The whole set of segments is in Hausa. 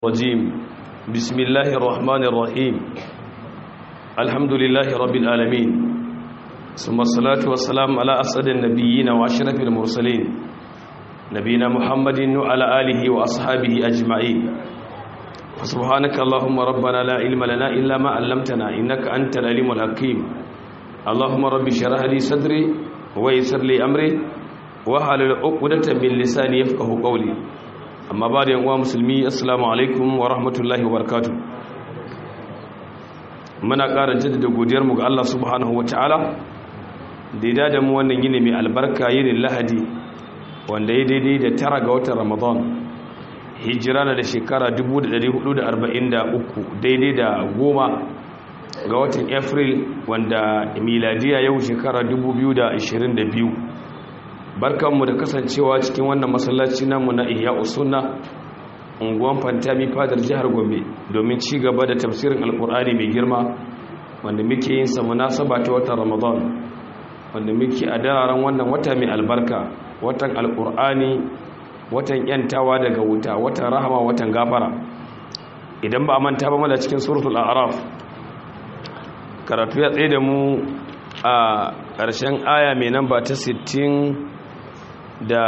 الرجيم بسم الله الرحمن الرحيم الحمد لله رب العالمين ثم الصلاة والسلام على أسعد النبيين وأشرف المرسلين نبينا محمد وعلى آله وأصحابه أجمعين سبحانك اللهم ربنا لا علم لنا إلا ما علمتنا إنك أنت العليم الحكيم اللهم رب اشرح لي صدري ويسر لي أمري وحلل عقدة من لساني يفقه قولي amma ba da yankuwa musulmi assalamu alaikum wa rahmatullahi wa barakatu muna ƙara jaddada godiyarmu ga Allah subhanahu wa ta'ala da ya dada mu wannan yini mai albarka yinin lahadi wanda ya daidai da tara ga watan ramadan hijira na da shekara 1443 daidai da goma ga watan april wanda miladiya yau shekara 2022 barkanmu da kasancewa cikin wannan masallaci namu na ihya usunna unguwan fantami fadar jihar gombe domin ci gaba da tafsirin alkur'ani mai girma wanda muke yin sa munasaba ta watan ramadan wanda muke a dararen wannan wata mai albarka watan alkur'ani watan yantawa daga wuta watan rahama watan gafara idan ba a manta ba mana cikin suratul a'raf karatu ya tsaye da mu a ƙarshen aya mai namba ta 60 da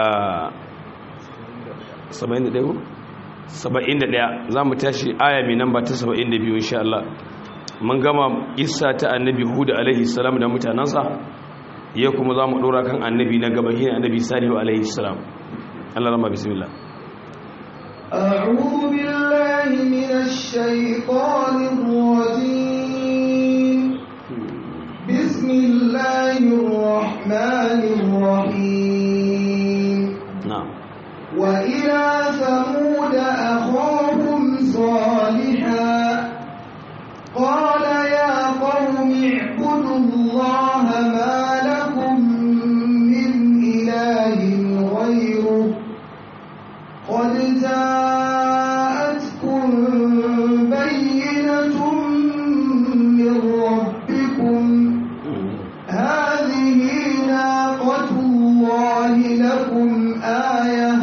71 71 za mu tashi aya mai namba ta 72 insha Allah mun gama isa ta annabi hudu alaihi salam da mutanensa ya kuma za mu ɗora kan annabi na gaba shi annabi salihu alaihi salam Allah rama bismillah أعوذ بالله من الشيطان الرجيم بسم الله الرحمن الرحيم نعم وإلى ثمود أخاهم صالحا قال يا قوم اعبدوا الله ما لكم من إله غيره قد جاءتكم بينة من ربكم هذه ناقة الله لكم آية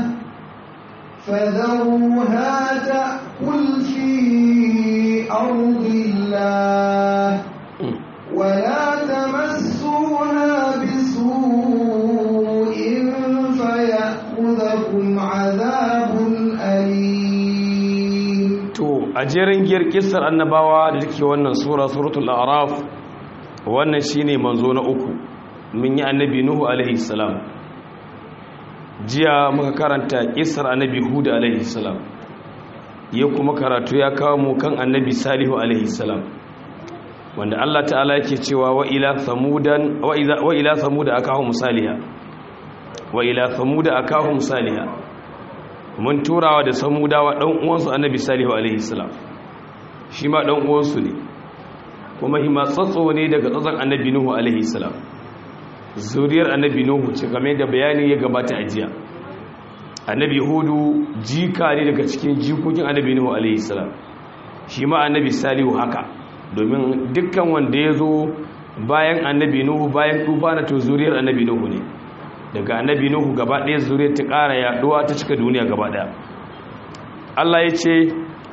فذروها تأكل في أرض الله ولا تمسوها بسوء فيأخذكم عذاب أليم to a jerin giyar kissar annabawa da take wannan sura suratul a'raf wannan shine manzo na uku mun yi annabi nuhu alaihi salam jiya muka karanta kissar annabi hud alaihi salam ya kuma karatu ya kawo mu kan annabi salihu alaihi salam wanda Allah ta'ala yake cewa wa ila samudan wa ila wa ila samuda akahum saliha wa ila samuda akahum saliha mun turawa da samudawa ɗan uwansu annabi salihu alaihi salam shi ma ɗan uwansu ne kuma hima tsatso ne daga tsatson annabi nuhu alaihi salam zuriyar annabi nuhu ce game da bayani ya gabata a jiya annabi hudu jika ne daga cikin jikokin annabi nuhu alaihi salam shi ma annabi salihu haka domin dukkan wanda ya zo bayan annabi nuhu bayan tufana to zuriyar annabi nuhu ne daga annabi nuhu gaba ɗaya zuriyar ta ƙara yaɗuwa ta cika duniya gaba ɗaya Allah ya ce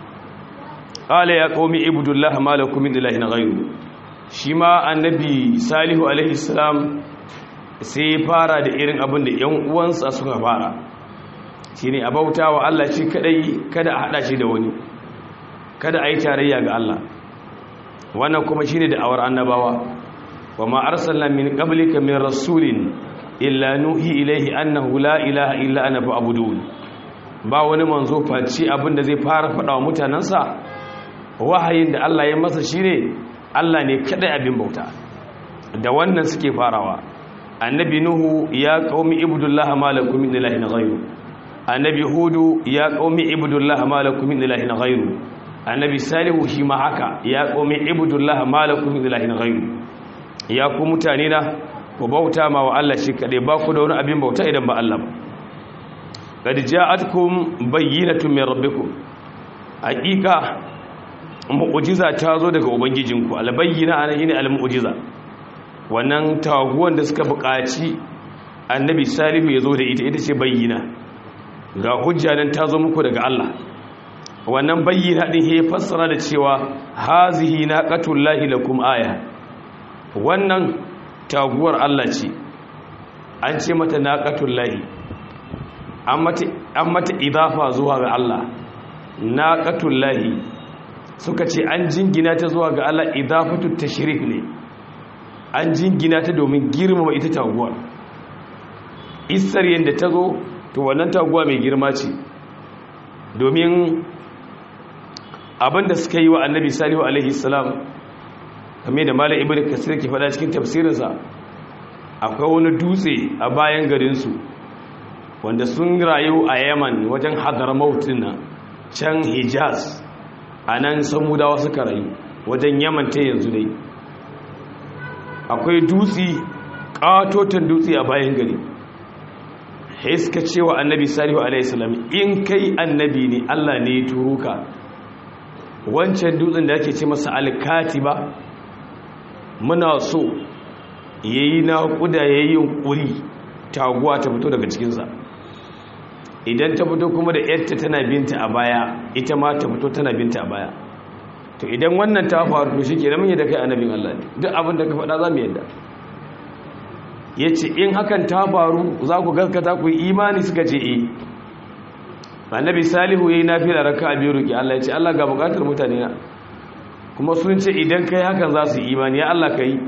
ƙala ya ƙaumi ibudullah malakum min ilahin ghayru shi ma annabi salihu alaihi salam sai fara da irin abin da ƴan uwansa suka fara shine a bautawa Allah shi kadai kada a hada shi da wani kada a yi tarayya ga Allah wannan kuma shine da awar annabawa wa ma arsalna min qablika min rasulin illa nuhi ilaihi annahu la ilaha illa ana fa'budun ba wani manzo face abinda zai fara fada wa mutanansa wahayin da Allah ya masa shine Allah ne kadai abin bauta da wannan suke farawa annabi nuhu ya qaumi ibudullah malakum min ilahin ghayru annabi hudu ya qaumi ibudullah malakum min ilahin ghayru annabi salihu shi ma haka ya qaumi ibudullah malakum min ilahin ghayru ya ku mutane na ku bauta ma wa Allah shi kaɗai ba ku da wani abin bauta idan ba Allah ba qad ja'atkum bayyinatun min rabbikum haqiqa mu'jiza ta zo daga ubangijinku albayyina anan yine almu'jiza wannan taguwan da suka buƙaci annabi salihu ya zo da ita ita ce bayyina ga hujja nan ta zo muku daga Allah wannan bayyana din ya fassara da cewa hazihi naqatullahi lakum aya wannan taguwar Allah ce an ce mata naqatullahi an mata an mata idafa zuwa ga Allah naqatullahi suka ce an jingina ta zuwa ga Allah idafatu tashrif ne an jingina ta domin girmama ita taguwar isar yadda ta zo to wannan taguwa mai girma ce domin abinda suka yi wa annabi salihu alaihi salam kame da malam ibn kasir ke faɗa cikin tafsirinsa akwai wani dutse a bayan garinsu wanda sun rayu a yaman wajen hadar mautin can hijaz a nan samudawa suka rayu wajen yaman ta yanzu dai akwai dutse ƙatoton dutse a bayan gari suka cewa annabi salihu alaihissalam in kai annabi ne allah ne ya turo ka wancan dutsen da ake ce masa alkati ba muna so ya yi naƙuda ya yi yunƙuri taguwa ta fito daga cikinsa idan ta fito kuma da yadda tana binta a baya ita ma ta fito tana binta a baya to idan wannan ta faru to shi ke da mun yadda kai annabin allah ne duk abin da ka faɗa za mu yadda ya ce in hakan ta faru za ku gaskata ku yi imani suka ce e annabi salihu ya yi nafi da raka a biyu roƙi allah ya ce allah ga buƙatar mutane na kuma sun ce idan kai hakan za su yi imani ya allah ka yi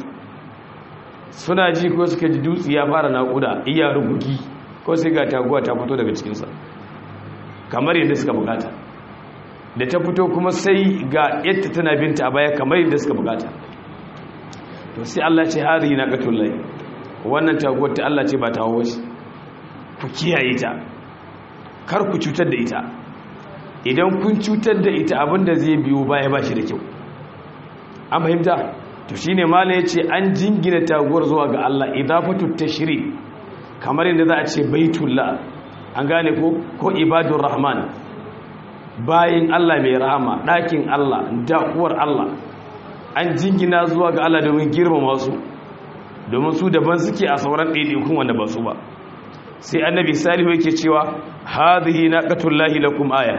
suna ji ko suka ji dutse ya fara naƙuda iya rubuki ko sai ga taguwa ta fito daga cikinsa kamar yadda suka buƙata da ta fito kuma sai ga yadda tana binta a baya kamar yadda suka buƙata to sai allah ce hari na ƙatullai wannan taguwar ta Allah ce ba ta hawo shi ku kiyaye ta kar ku cutar da ita idan kun cutar da ita abinda zai biyo baya ba shi da kyau an fahimta to shine malam yace an jingina taguwar zuwa ga Allah idafatu tashri kamar yadda za a ce baitullah an gane ko ko ibadur rahman bayin Allah mai rahama ɗakin Allah dakuwar Allah an jingina zuwa ga Allah domin girmama su domin su daban suke a sauran ɗaiɗaikun wanda ba su ba sai annabi salihu yake cewa hadhihi naqatullahi lakum aya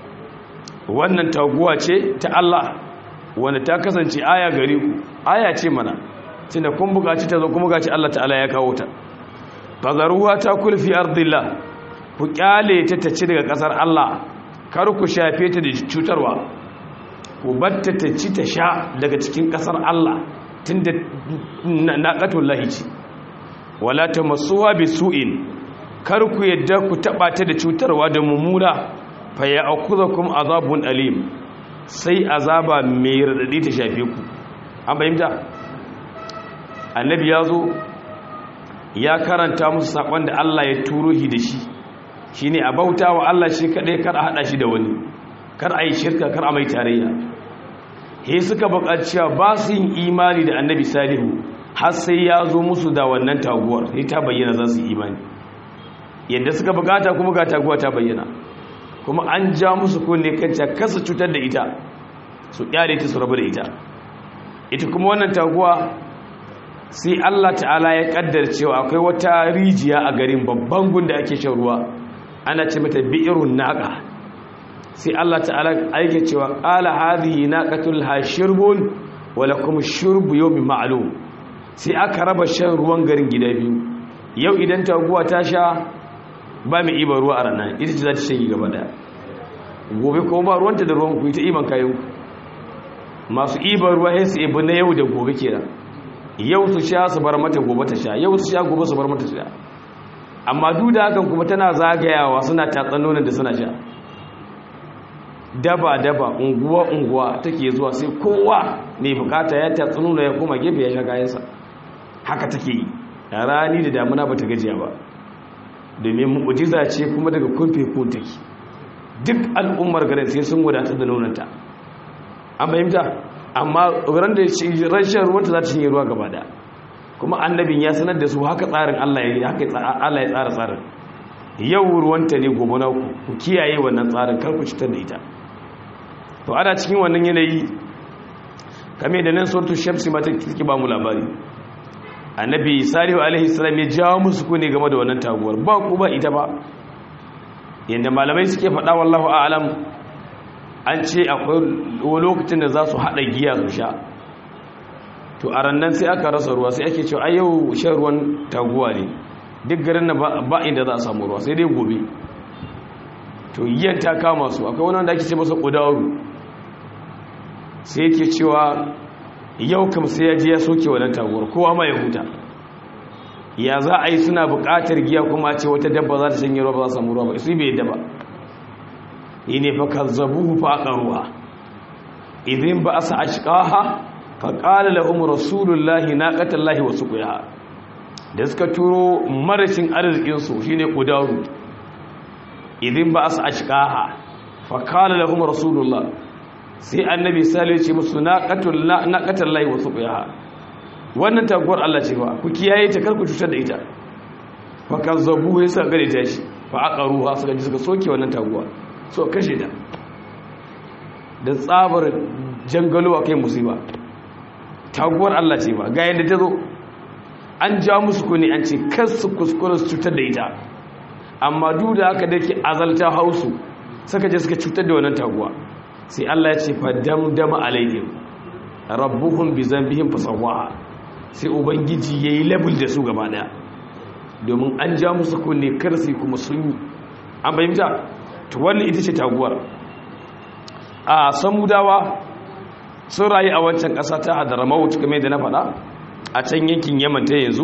wannan taguwa ce ta Allah wanda ta kasance aya gare ku aya ce mana tunda kun buƙaci ta zo kuma gaci Allah ta'ala ya kawo ta fazaruha ta kulfi ardillah ku kyale ta ta ci daga ƙasar Allah kar ku shafe ta da cutarwa ku batta ta ci ta sha daga cikin ƙasar Allah tunda naqatul lahi ce wala tamassuha bisu'in kar ku yadda ku taba ta da cutarwa da mumuna fa ya'khudhukum azabun alim sai azaba mai radadi ta shafe ku an bayyana annabi yazo ya karanta musu sakon da Allah ya turo shi da shi shine a bautawa Allah shi kadai kar a hada shi da wani kar a yi shirka kar a mai tarayya he suka buƙaci cewa ba su yin imani da annabi salihu har sai ya zo musu da wannan taguwar sai ta bayyana za su yi imani yadda suka buƙata kuma ga taguwa ta bayyana kuma an ja musu kunne kanta kasa cutar da ita su kyale ta su rabu da ita ita kuma wannan taguwa sai Allah ta'ala ya kaddar cewa akwai wata rijiya a garin babban gunda ake shan ruwa ana ce mata bi'irun naqa sai Allah ta'ala aike cewa qala hadhihi naqatul hashirbun wa lakum shurbu yawmin ma'lum sai aka raba shan ruwan garin gida biyu yau idan taguwa ta sha ba mai iba ruwa a ranar ita ce za ta shanye gaba daya gobe kuma ba ruwanta da ruwan ku ita iban kayan masu iba ruwa sai su ibi na yau da gobe kenan yau su sha su bar mata gobe ta sha yau su sha gobe su bar mata sha amma duk da hakan kuma tana zagayawa suna tatsanonin da suna sha daba-daba unguwa-unguwa take zuwa sai kowa mai bukata ya tatsi nuna ya koma gefe ya sha kayansa haka take yi rani da damuna ba ta gajiya ba domin mu'ujiza ce kuma daga kumfe kun take duk al'ummar garin sai sun wadatar da nunanta an fahimta amma ran da rashin ruwanta za ta shanye ruwa gaba da kuma annabin ya sanar da su haka tsarin Allah ya haka Allah ya tsara tsarin yau ruwanta ne gobe na ku kiyaye wannan tsarin kar ku cutar da ita to ana cikin wannan yanayi kame da nan suratul shamsi ma take ba mu labari annabi salihu alaihi salam ya jawo musu ku ne game da wannan taguwar ba ku ba ita ba yanda malamai suke faɗa wallahu a'lam an ce akwai lokacin da za su haɗa giya su sha to a rannan sai aka rasa ruwa sai ake cewa a yau shan ruwan taguwa ne duk garin na ba inda za a samu ruwa sai dai gobe to yiyan ta kama su akwai wani wanda ake ce masa ƙudaru sai yake cewa yau kam sai ya je ya soke wannan taguwar kowa ma ya huta ya za a yi suna buƙatar giya kuma ce wata dabba za ta shanye ruwa ba za su samu ruwa ba su bai yadda ba yi ne fa kazzabuhu fa aqaruha idin ba asa ashqaha fa qala lahum rasulullahi naqatallahi wa suqiha da suka turo marashin arzikin su shine kudaru idin ba asa ashqaha fa qala lahum rasulullah sai annabi sallallahu alaihi musu naqatul naqatallahi wa suqiha wannan taguwar Allah ce fa ku kiyaye ta kar ku cutar da ita fa kazzabuhu yasa gare ta shi fa aqaruha suka ji suka soke wannan taguwa so kashe ta da tsabar jangalo a kai musiba taguwar Allah ce ba ga yadda ta zo an ja musu kuni an ce kasu kuskure su cutar da ita amma duk da haka da ke azalta hausu suka je suka cutar da wannan taguwa sai Allah ya ce fa damdama alaihim rabbuhum bi zambihim fasawaha sai ubangiji yayi level da su gaba daya domin an ja musu kunne kar sai kuma sun yi an bayyana to wannan ita ce taguwar a samudawa sun rayu a wancan ƙasa ta hadaramaut kamar da na faɗa a can yankin yaman ta yanzu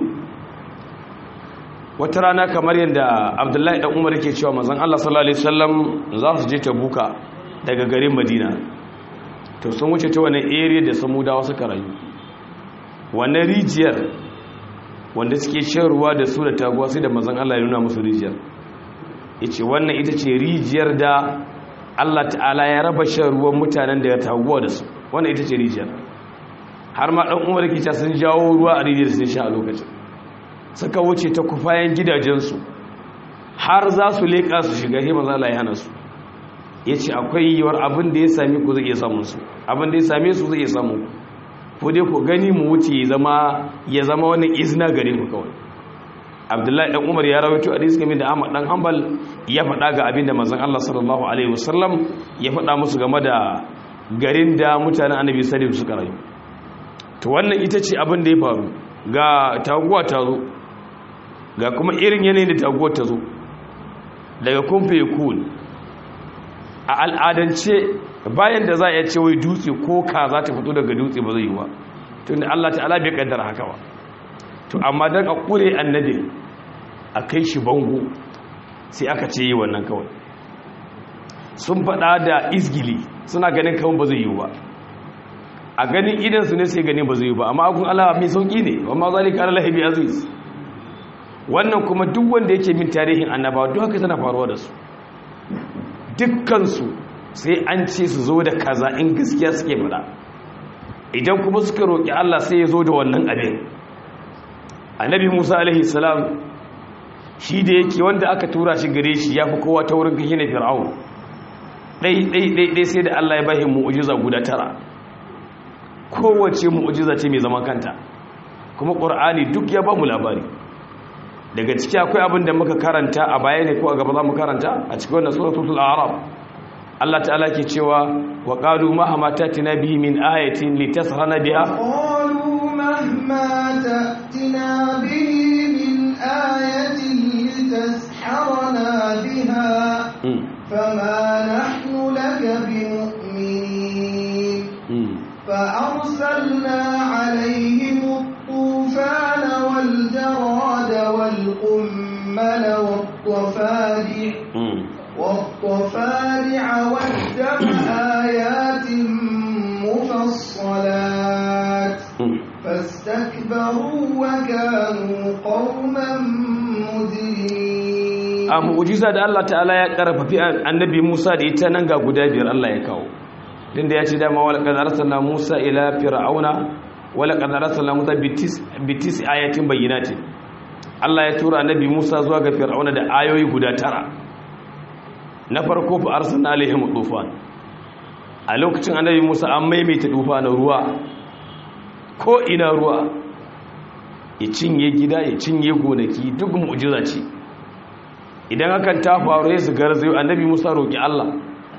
wata rana kamar yadda abdullahi ɗan umar ke cewa mazan allah sallallahu alaihi wasallam za su je tabuka daga garin madina to sun wuce ta wani area da samudawa suka rayu wannan rijiyar wanda suke shan ruwa da su da taguwa sai da mazan allah ya nuna musu rijiyar ya ce wannan ita ce rijiyar da Allah ta'ala ya raba shan ruwan mutanen da ya taguwa da su wannan ita ce rijiyar har ma ɗan umar kica sun jawo ruwa a rijiyar sun sha a lokacin suka wuce ta kufayen gidajensu har za su leƙa su shiga hima za la hana su ya ce akwai yiwuwar abin da ya sami ku zai iya samun su abin da ya same su zai iya samun ku ko dai ku gani mu wuce ya zama wani izina gare ku kawai abdullahi dan umar ya rawaito hadisi game da ahmad dan hanbal ya faɗa ga abinda manzon Allah sallallahu alaihi wasallam ya faɗa musu game da garin da mutanen annabi sallallahu suka rayu to wannan ita ce abin da ya faru ga taguwa ta zo ga kuma irin yanayin da taguwar ta zo daga kumfe kun a al'adance bayan da za a ce wai dutse ko ka za ta fito daga dutse ba zai yi ba tunda Allah ta'ala bai kaddara haka ba to amma don a ƙure annabi a kai shi bango sai aka ce yi wannan kawai sun faɗa da izgili suna ganin kawai ba zai yi ba a ganin idansu ne sai ganin ba zai yi ba amma akun Allah mai sauƙi ne amma zalika ala lahibi aziz wannan kuma duk wanda yake min tarihin annabawa duk haka tana faruwa da su dukkansu sai an ce su zo da kaza in gaskiya suke faɗa idan kuma suka roƙi Allah sai ya zo da wannan abin annabi musa alaihi salam shi da yake wanda aka tura shi gare shi ya fi kowa ta wurin kashe na fir'aun ɗai-ɗai-ɗai sai da allah ya bahi mu'ujiza guda tara kowace mu'ujiza ce mai zama kanta kuma ƙur'ani duk ya ba mu labari daga ciki akwai abin da muka karanta a baya ne ko a gaba za mu karanta a cikin wannan suratul arab Allah ta'ala ke cewa wa qalu ma hama tatina bihi min ayatin litasrana biha مهما تأتنا به من آية لتسحرنا بها فما نحن لك بمؤمنين فأرسلنا عليهم الطوفان والجراد والقمل والضفادع والضفادع والدم آيات مفصلات فاستكبروا وكانوا قوما مجرمين a mu'jiza da Allah ta'ala ya karfafi annabi Musa da ita nan ga guda biyar Allah ya kawo tunda ya ce dama wala qad arsalna Musa ila fir'auna wala qad arsalna Musa bitis bitis ayatin bayyinatin Allah ya tura annabi Musa zuwa ga fir'auna da ayoyi guda tara na farko fa arsalna alaihim tufan a lokacin annabi Musa an maimaita tufa na ruwa ko ina ruwa ya cinye gida ya cinye gonaki duk mu'jiza ce idan hakan ta faru ya su garzayo annabi Musa roki Allah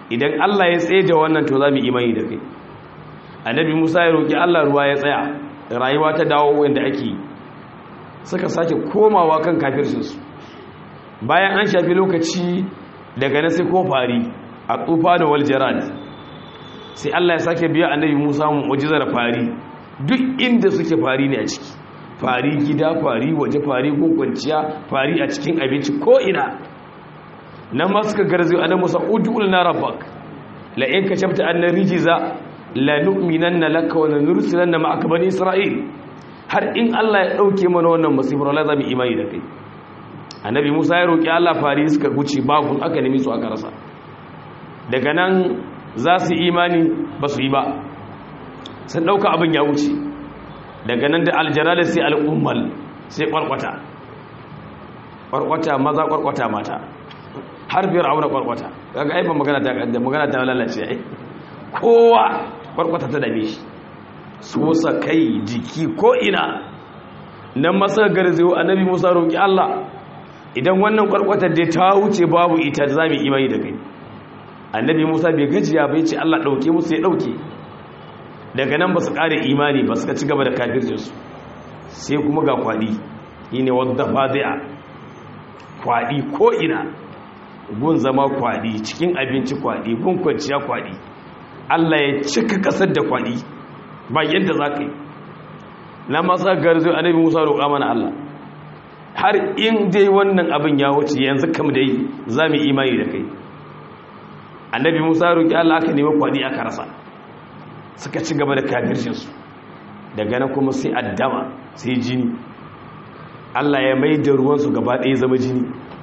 idan Allah ya tsaye da wannan to za mu imani da kai annabi Musa ya roki Allah ruwa ya tsaya rayuwa ta dawo wanda ake suka sake komawa kan kafircinsu bayan an shafi lokaci daga nan sai ko fari a tsufa da waljarad sai Allah ya sake biya annabi Musa mu'jizar fari duk inda suke fari ne a ciki fari gida fari waje fari kwanciya fari a cikin abinci ko ina nan ma suka garzo annabi Musa ud'u lana rabbak la in kashafta anna rijza la nu'minanna laka wa nursilanna ma'aka bani isra'il har in Allah ya dauke mana wannan musibar Allah zamu imani da kai annabi Musa ya roki Allah fari suka guce babu aka nemi su aka rasa daga nan za su imani ba su yi ba sun dauka abin ya wuce daga nan da aljalala sai al'ummal sai kwarkwata kwarkwata maza kwarkwata mata har fir'auna kwarkwata kaga ai ba magana ta da magana ta lalace ai kowa kwarkwata ta dame shi sosa kai jiki ko ina nan masa garzewa annabi Musa roki Allah idan wannan kwarkwatar da ta wuce babu ita za mu imani da kai annabi Musa bai gajiya bai ce Allah dauke musu ya dauke daga nan ba su kare imani ba suka ci gaba da kafircinsu sai kuma ga kwadi shine wadda fadi'a kwadi ko ina gun zama kwadi cikin abinci kwadi gun kwanciya kwadi Allah ya cika kasar da kwadi ba yadda za ka yi na masa garzo annabi Musa roƙa mana Allah har in dai wannan abin ya wuce yanzu kam dai za mu imani da kai annabi Musa roƙi Allah aka nemi kwadi aka rasa suka ci gaba da kafircinsu daga nan kuma sai addama sai jini Allah ya mai da ruwansu gaba ɗaya zama jini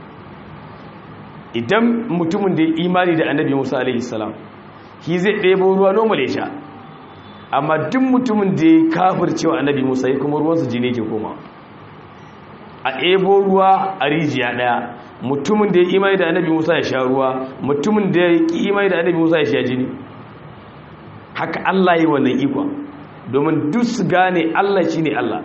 idan mutumin da ya imani da annabi musa alaihissalam shi zai ɗebo ruwa normal ya sha amma duk mutumin da ya kafir cewa annabi musa ya kuma ruwansu jini ke koma a ɗebo ruwa a rijiya ɗaya mutumin da ya imani da annabi musa ya sha ruwa mutumin da ya ƙi imani da annabi musa ya sha jini haka allah yi wannan ikon domin duk su gane allah shi ne allah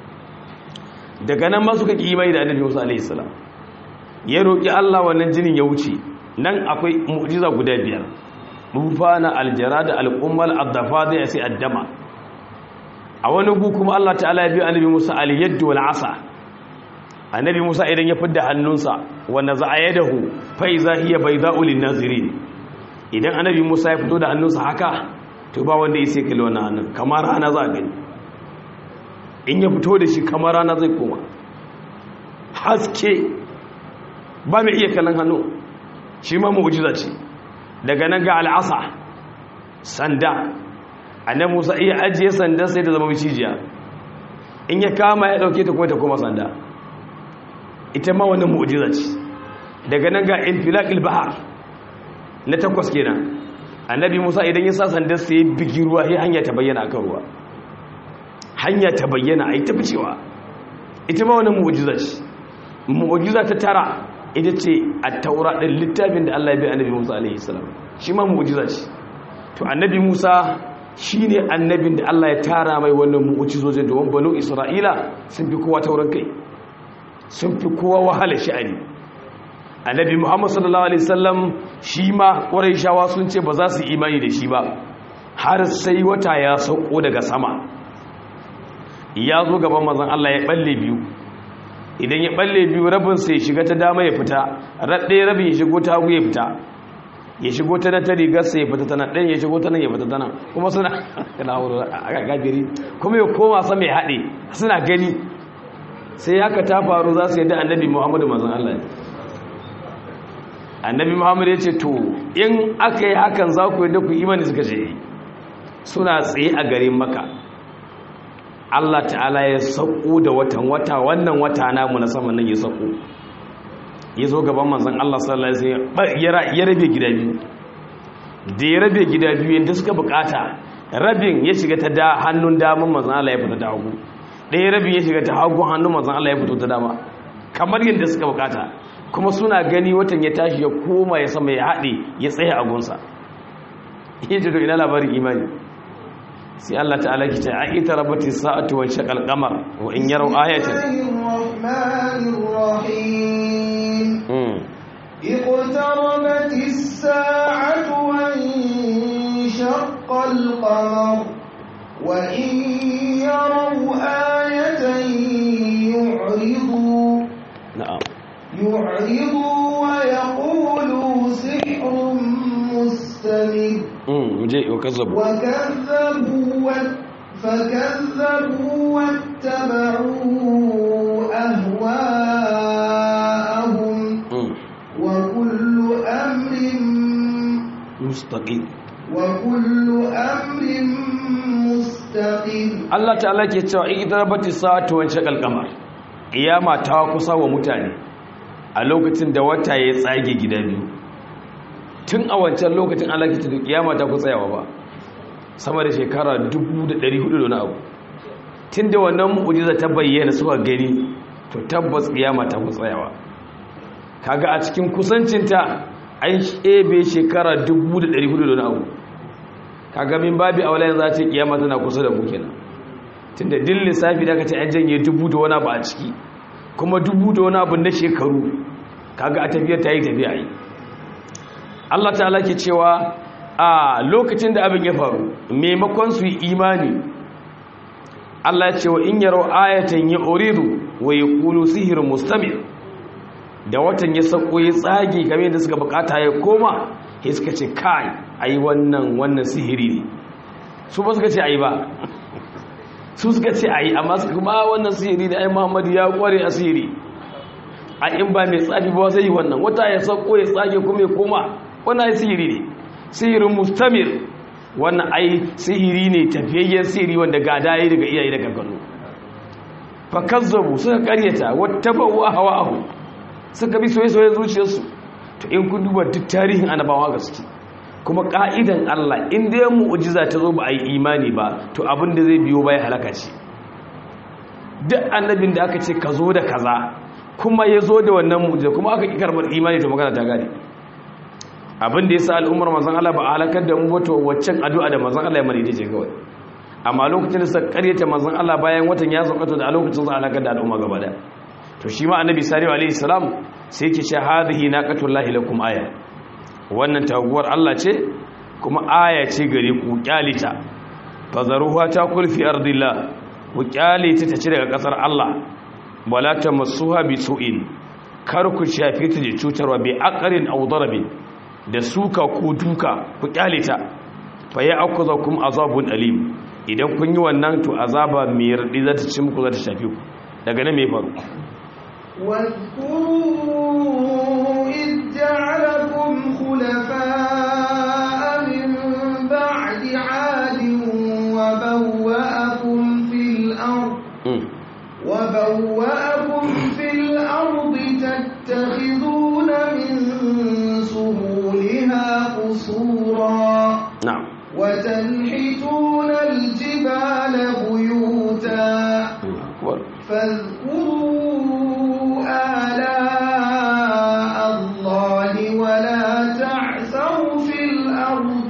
daga nan masu kaki imani da annabi musa alaihissalam ya roƙi Allah wannan jinin ya wuce nan akwai mu'jiza guda biyar mufana aljara da al'ummal addafa da ya sai addama a wani gu kuma Allah ta'ala ya biya annabi Musa al-yaddu wal asa annabi Musa idan ya fidda hannunsa wanda za a yadahu fa iza hiya bayda'u lin-nazirin idan annabi Musa ya fito da hannunsa haka to ba wanda ya sai kalli wannan hannun kamar rana za a gani in ya fito da shi kamar rana zai koma haske ba mai iya kallon hannu shi ma mu'jiza ce daga nan ga al'asa sanda annabi Musa iya ajiye sanda sai ta zama micijiya in ya kama ya dauke ta kuma ta koma sanda ita ma wannan mu'jiza ce daga nan ga infilaqil bahar na takwas kenan annabi Musa idan ya sa sanda sai ya bigi ruwa sai hanya ta bayyana akan ruwa hanya ta bayyana ai ta ficewa ita ma wannan mu'jiza ce mu'jiza ta tara ita ce a taura ɗin littafin da Allah ya bi annabi Musa alaihi salam shi ma mu'jiza ce to annabi Musa shine annabin da Allah ya tara mai wannan mu'jizojin da banu Isra'ila sun fi kowa tauran kai sun fi kowa wahala sha'ani annabi Muhammad sallallahu alaihi wasallam shi ma Qurayshawa sun ce ba za su imani da shi ba har sai wata ya sauko daga sama ya zo gaban manzon Allah ya balle biyu idan ya balle biyu rabin sai shiga ta dama ya fita raɗe rabin ya shigo ta hagu ya fita ya shigo ta nan ta rigar sai ya fita ta nan ɗan ya shigo ta nan ya fita ta nan kuma suna a gajiri kuma ya koma sama ya haɗe suna gani sai haka ta faru za su yadda annabi muhammadu mazan allah annabi muhammadu ya ce to in aka yi hakan za ku yadda ku imani suka ce suna tsaye a garin maka Allah ta'ala ya sauko da watan wata wannan wata namu na saman nan ya sauko ya zo gaban manzon Allah sallallahu alaihi wasallam ya rabe gida biyu da ya rabe gida biyu yanda suka bukata rabin ya shiga ta da hannun daman manzon Allah ya fita ta hagu ɗaya rabin ya shiga ta hagu hannun manzon Allah ya fito ta dama kamar yadda suka bukata kuma suna gani watan ya tashi ya koma ya sama ya haɗe ya tsaye a gunsa yace to ina labarin imani sai Allah ta'ala ki ta a'ita rabati sa'atu wa shaqal qamar wa in yaraw ayatan اقتربت الساعة وانشق القمر وإن يروا آية يعرضوا na'am يعرضوا ويقولوا سحر مستمر mm muje wa kazzabu وكذبوا وات- فكذبوا واتبعوا أهواءهم mm وكل أمر mustaqim وكل أمر مستقيم Allah ta'ala ke cewa idrabati sa'atu wa shaqal qamar kiyama ta kusa wa mutane a lokacin da wata ya tsage gida biyu tun a wancan lokacin Allah ke cewa kiyama ta kusa yawa ba sama da shekara 1400 da wani abu tun da wannan mu'jiza ta bayyana suka gani to tabbas kiyama ta kusa yawa kaga a cikin kusancinta an shebe shekara 1400 da wani abu kaga min babi aula yanzu za ce kiyama tana kusa da mu kenan tunda din lissafi da aka ce an janye dubu da wani abu a ciki kuma dubu da wani abu na shekaru kaga a tafiyar ta yi tafiya yi Allah ta'ala ke cewa a lokacin da abin ya faru maimakon su yi imani Allah ya ce wa in yaro ayatan ya uridu wa yaqulu sihrun mustamir da watan ya sako ya tsage kamar yadda suka bukata ya koma sai suka ce kai ai wannan wannan sihiri ne su ba suka ce ai ba su suka ce ai amma suka kuma wannan sihiri ne ai Muhammadu ya kware a sihiri a in ba mai tsafi ba sai wannan wata ya sako ya tsage kuma ya koma wannan ai sihiri ne sihirin mustamir wannan ai sihiri ne tafiyayyen sihiri wanda gada yayi daga iyaye da kakanni fa kazzabu suka karyata wattaba'u ahwa'ahum suka bi soye-soye zuciyarsu to in kun duba duk tarihin annabawa gaske kuma ka'idan Allah in dai mu'jiza ta zo ba a yi imani ba to abin da zai biyo bai halaka ce duk annabin da aka ce ka zo da kaza kuma ya zo da wannan mu'jiza kuma aka ki karbar imani to magana ta gane abin da yasa al'ummar manzon Allah ba a halakar da mu ba to waccan addu'a da manzon Allah ya mani ce kawai amma lokacin da suka karyata manzon Allah bayan watan ya sauka to da a lokacin za a halakar da al'umma gaba daya to shi ma annabi salihu alaihi salam sai yake ce hadhihi naqatullahi lakum aya wannan taguwar Allah ce kuma aya ce gare ku kyalita fazaruha ta kulfi ardillah ku kyalita ta ci daga kasar Allah wala tamassuha bi su'in kar ku shafe ta da cutarwa bi aqrin aw darabin da suka ko duka ku kyalita fa ya'khudhukum azabun alim idan kun yi wannan to azaba mai radi za ta ci muku za ta shafe ku daga nan me faru واذكروا إذ جعلكم خلفاء من بعد عاد وبوأكم في الأرض وبوأكم في الأرض تتخذون من سهولها قصورا na'am وتنحتون الجبال بيوتا akbar فاذكروا آلاء الله ولا تعثوا في الأرض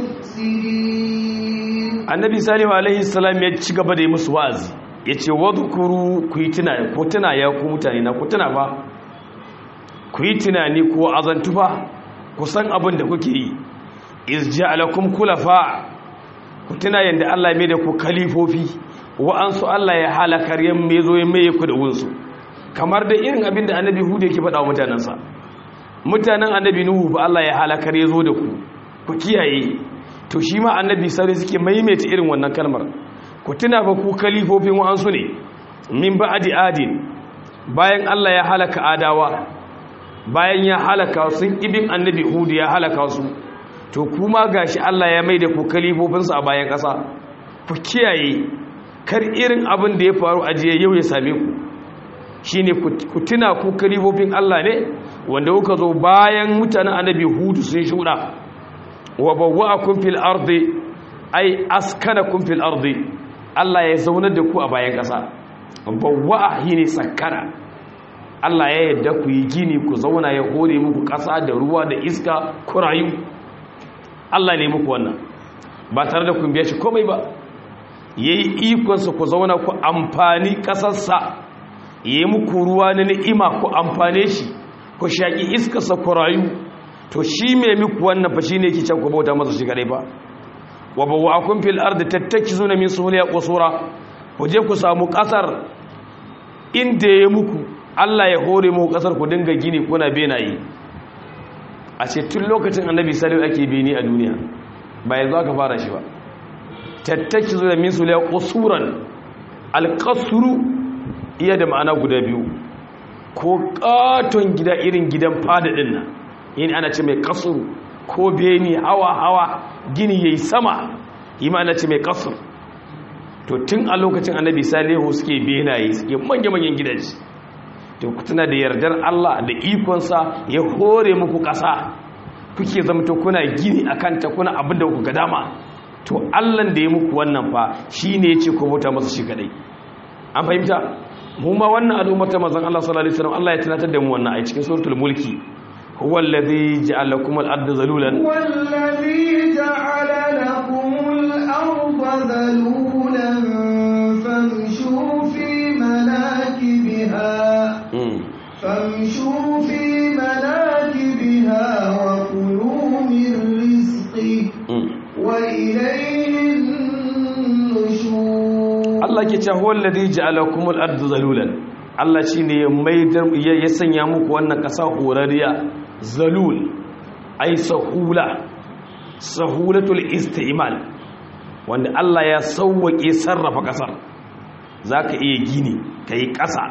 مفسدين annabi salihu alaihi salam ya ci gaba da yi musu wa'azi ya ce wadhkuru ku yi tunani ko tuna ya ku mutane na ku tuna ba ku yi tunani ko azantu fa ku san abin da kuke yi iz ja'alakum khulafa ku tuna yanda Allah ya mai da ku kalifofi wa'ansu Allah ya halakar ya mai zo ya mai ku da wunsu kamar da irin abin da annabi hudu yake faɗa wa mutanensa mutanen annabi nuhu ba Allah ya halakar ya zo da ku ku kiyaye to shi ma annabi sauri suke maimaita irin wannan kalmar ku tuna fa ku kalifofin wa'ansu ne min ba'di adin bayan Allah ya halaka adawa bayan ya halaka sun ibin annabi hudu ya halaka su to kuma gashi Allah ya maida ku kalifofinsu a bayan ƙasa ku kiyaye kar irin abin da ya faru a jiya yau ya same ku shine ku tuna ku kalifofin Allah ne wanda kuka zo bayan mutanen annabi hudu sun shuɗa wa bawwa'akum fil ardi ay askanakum fil ardi Allah ya zaunar da ku a bayan ƙasa bawwa'a shine sakkara Allah ya yadda ku yi gini ku zauna ya hore muku ƙasa da ruwa da iska ku rayu Allah ne muku wannan ba tare da kun biya shi komai ba yayi ikonsa ku zauna ku amfani ƙasarsa yayi muku ruwa na ni'ima ku amfane shi ku shaki iskarsa ku rayu to shi mai muku wannan fa shine yake can ku bauta masa shi kadai ba wa bawwa'akum fil ardi tattakizuna min suhuliha qusura ku je ku samu kasar inda ya muku Allah ya hore muku kasar ku dinga gini kuna benaye a ce tun lokacin annabi salihu ake beni a duniya ba yanzu aka fara shi ba tattakizuna min suhuliha qusuran alqasru iya da ma'ana guda biyu ko katon gida irin gidan fada din nan yin ana ce mai kasuru ko beni hawa hawa gini yayi sama yi ma ana ce mai kasuru to tun a lokacin annabi salihu suke benaye suke manya-manyan gidaje to tuna da yardar Allah da ikonsa ya hore muku ƙasa kuke zamto kuna gini a kanta kuna abin da kuka dama to Allah da ya muku wannan fa shi ne ya ce ku bauta masa shi kadai an fahimta mu ma wannan al'ummar ta manzon Allah sallallahu alaihi wasallam Allah ya tunatar da mu wannan a cikin suratul mulki huwa alladhi ja'ala lakum al-ardha zalulan هو الذي جعل لكم الأرض ذلولا فامشوا في مناكبها Mm. فامشوا في مناكبها وكلوا من رزقه Mm. وإليه النشور Allah ke cewa huwa alladhi ja'ala lakum al-ardha zalulan Allah shine ya maidar ya ya sanya muku wannan kasa horariya zalul ay sahula sahulatul isti'mal wanda Allah ya sauwake sarrafa kasar zaka iya gini kai kasa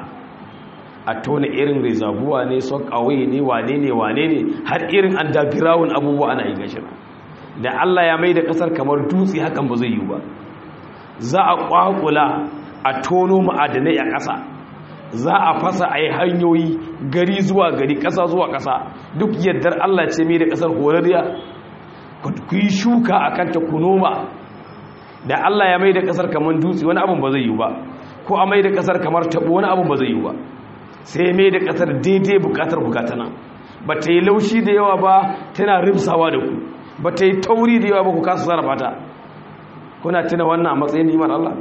a tona irin rezabuwa ne son kawai ne wane ne wane ne har irin underground abubuwa ana yi gashi da Allah ya maida kasar kamar dutse hakan ba zai yi ba za a kwakula a tono ma'adanai a ƙasa za a fasa a yi hanyoyi gari zuwa gari ƙasa zuwa ƙasa duk yardar Allah ce mai da ƙasar horariya ku yi shuka a kanta ku noma da Allah ya mai da ƙasar kamar dutse wani abin ba zai yi ba ko a mai da ƙasar kamar taɓo wani abin ba zai yi ba sai mai da ƙasar daidai buƙatar bukatana ba ta yi laushi da yawa ba tana rimsawa da ku ba ta yi tauri da yawa ba ku kasa sarrafa ta kuna tuna wannan a matsayin nimar Allah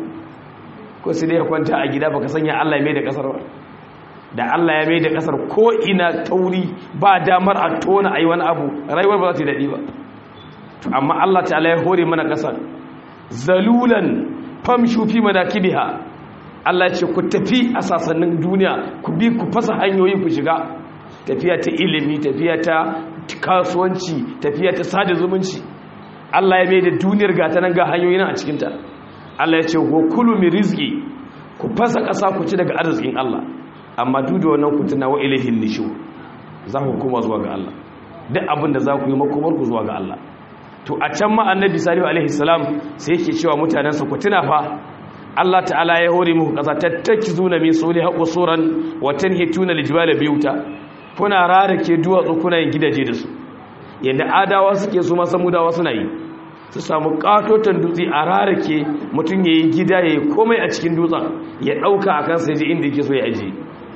ko sai dai ya kwanta a gida baka sanya Allah ya mai da kasar ba da Allah ya mai da kasar ko ina tauri ba damar a tona ayi wani abu rayuwar ba za ta yi daɗi ba to amma Allah ta'ala ya hore mana kasar zalulan famshu fi madakibiha Allah ya ce ku tafi a sasannin duniya ku bi ku fasa hanyoyi ku shiga tafiya ta ilimi tafiya ta kasuwanci tafiya ta sada zumunci Allah ya mai da duniyar gata nan ga hanyoyi nan a cikinta Allah ya ce ko kulu mi rizki ku fasa ƙasa ku ci daga arzikin Allah amma duk da wannan ku tuna wa ilahin nishu za ku koma zuwa ga Allah duk abin da za ku yi makomar ku zuwa ga Allah to a can ma annabi salihu alaihi salam sai yake cewa mutanensa ku tuna fa Allah ta'ala ya hore muku ƙasa tattakizuna min suli haqusuran wa tanhituna lijbala biyuta kuna rarake duwatsu kuna yin gidaje da su yadda adawa suke su masamudawa suna yi su samu katotan dutse a rarake mutum ya yi gida ya yi komai a cikin dutsen ya ɗauka a kansa ji inda yake so ya ajiye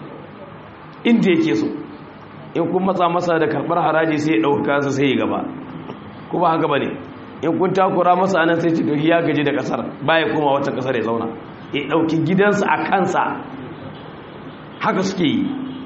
inda yake so in kun matsa masa da karɓar haraji sai ya ɗauka kansa sai ya gaba kuma haka ba ne in kun takura masa anan sai cikin ya gaji da ƙasar baya koma wata ƙasar ya zauna ya ɗauki gidansa a kansa haka suke yi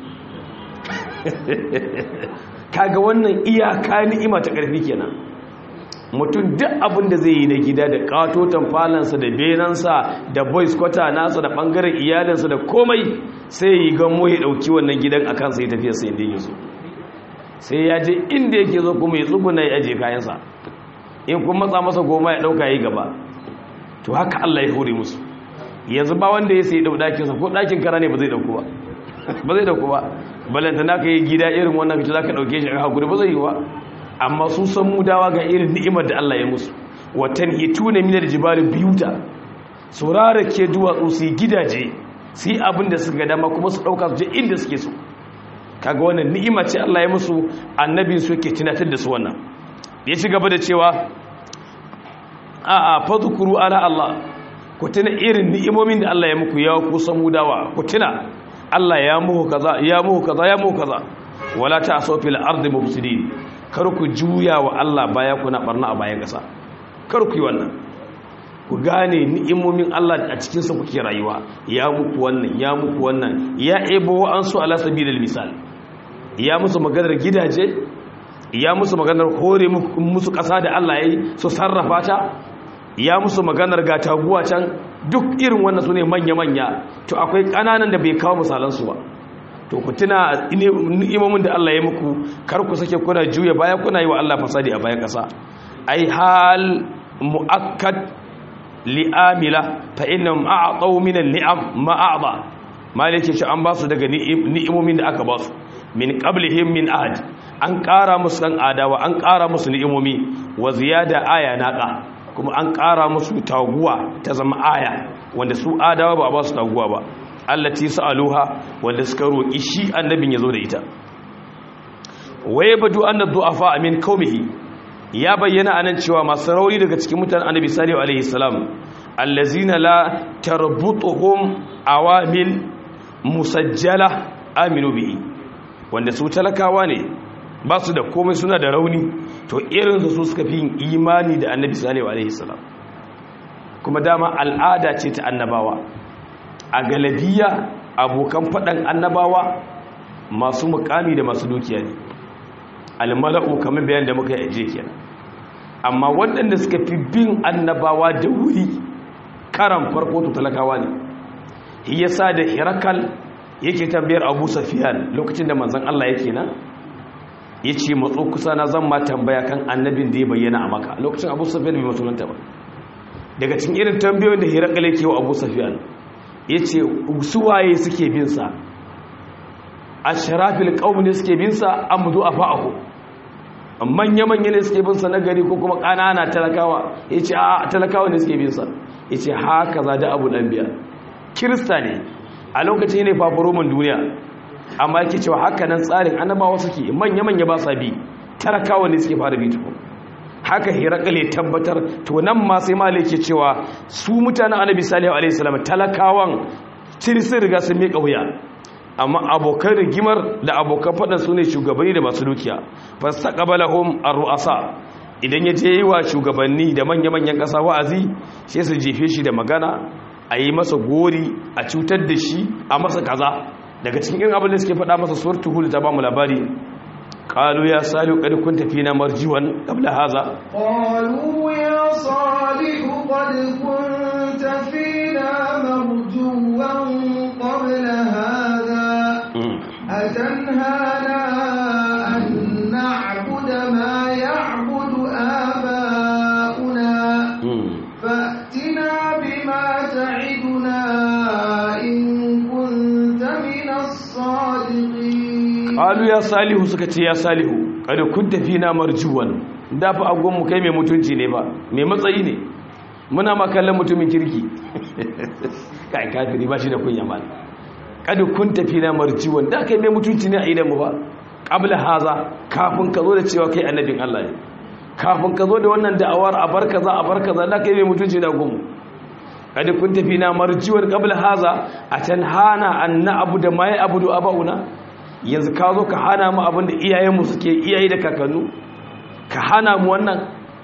kaga wannan iyaka ni'ima ta ƙarfi kenan mutum duk abin da zai yi na gida da katotan falansa da benansa da boys kwata nasa da ɓangaren iyalinsa da komai sai yi gamo ya ɗauki wannan gidan a kansa ya tafiya sai inda yake so sai ya je inda yake zo kuma ya tsuguna ya aje kayansa in kuma matsa masa goma ya ɗauka ya yi gaba to haka allah ya hore musu yanzu ba wanda ya sai ɗau ɗakinsa ko ɗakin kara ne ba zai ɗauku ba ba zai ɗauku ba balanta na ka yi gida irin wannan fito za ka ɗauke shi a hakuri ba zai yi ba amma sun san mudawa ga irin ni'imar da Allah ya musu watan hitu ne minar jibali biyuta su ke duwatsu su yi gidaje su yi abin da suka dama kuma su ɗauka su je inda suke so kaga wannan ni'ima ce Allah ya musu annabi su ke tunatar da su wannan ya ci gaba da cewa a a fadhkuru ala Allah ku tuna irin ni'imomin da Allah ya muku ya ku san mudawa ku tuna Allah ya muku kaza ya muku kaza ya muku kaza wala ta'asu fil ardi mufsidin kar ku juya wa Allah baya kuna barna a bayan ƙasa kar ku yi wannan ku gane ni'imomin Allah a cikin sa kuke rayuwa ya muku wannan ya muku wannan ya ebo an su ala sabilil misal ya musu maganar gidaje ya musu maganar hore musu ƙasa da Allah yayi su sarrafa ta ya musu maganar ga taguwa can duk irin wannan su ne manya-manya to akwai ƙananan da bai kawo misalansu ba to ku tuna ni'imomin da Allah ya muku kar ku sake kuna juya baya kuna yi wa Allah fasadi a bayan ƙasa ai hal mu'akkad li'amila fa innahum a'taw min an-ni'am ma a'ta malike shi an ba su daga ni'imomin da aka ba su min qablihim min ahad an ƙara musu dan adawa an ƙara musu ni'imomi wa ziyada aya naqa kuma an ƙara musu taguwa ta zama aya wanda su adawa ba a ba su taguwa ba allati sa'aluha wanda suka roki shi annabin yazo da ita waye badu anna du'afa min qaumihi ya bayyana anan cewa masu rauni daga cikin mutanen annabi salihu alaihi salam allazina la tarbutuhum awamil musajjala aminu bihi wanda su talakawa ne ba su da komai suna da rauni to irinsu su suka fi yin imani da annabi salihu alaihi salam kuma dama al'ada ce ta annabawa a galabiya abokan faɗan annabawa masu mukami da masu dukiya ne almala'u kamar bayan da muka yi aje kenan amma waɗanda suka fi bin annabawa da wuri karan farko to talakawa ne yasa da hirakal yake tambayar abu safiyan lokacin da manzon Allah yake nan ya ce matso kusa na zan ma tambaya kan annabin da ya bayyana a maka lokacin abu safiyan bai musulunta ba daga cikin irin tambayoyin da hirakal yake wa abu safiyan ya ce suwaye suke binsa a sharafil ƙaunin ne suke binsa an mutu a fa'ahu manya-manya ne suke binsa na gari ko kuma ƙanana talakawa ya ce a talakawa ne suke binsa ya ce haka za da abu ɗan biya kirista ne a lokacin ne fafaromin duniya amma yake cewa haka nan tsarin annabawa suke manya-manya ba sa bi talakawa ne suke fara bi tukun haka hirakale tabbatar to nan ma sai malai ke cewa su mutanen annabi salihu alaihi salam talakawan sun riga sun miƙa wuya amma abokan rigimar da abokan faɗin su ne shugabanni da masu dukiya fastaqbalahum ar-ru'asa idan ya je yi wa shugabanni da manya-manyan ƙasa wa'azi sai su jefe shi da magana a yi masa gori a cutar da shi a masa kaza daga cikin abin da suke faɗa masa surtu hul ta ba mu labari قالوا يا صالح قد كنت فينا مرجوا قبل هذا قالوا يا صالح قد كنت فينا مرجوا قبل هذا أتنهانا أن نعبد ما يعبد آباؤنا فأتنا بما تعدنا إن كنت من الصادقين qalu ya salihu suka ce ya salihu kada kun tafi na marjuwan da fa agon mu kai mai mutunci ne ba mai matsayi ne muna ma kallon mutumin kirki kai kafiri ba shi da kunya mal kada kun tafi na marjuwan da kai mai mutunci ne a idan mu ba qabla haza kafin ka zo da cewa kai annabin Allah ne kafin ka zo da wannan da'awar a bar kaza a bar kaza da kai mai mutunci na gumu kada kun tafi na marjuwan qabla haza atanhana an na'budu ma ya'budu abauna yanzu ka zo ka hana mu abin da iyayenmu suke iyaye da kakannu ka hana mu wannan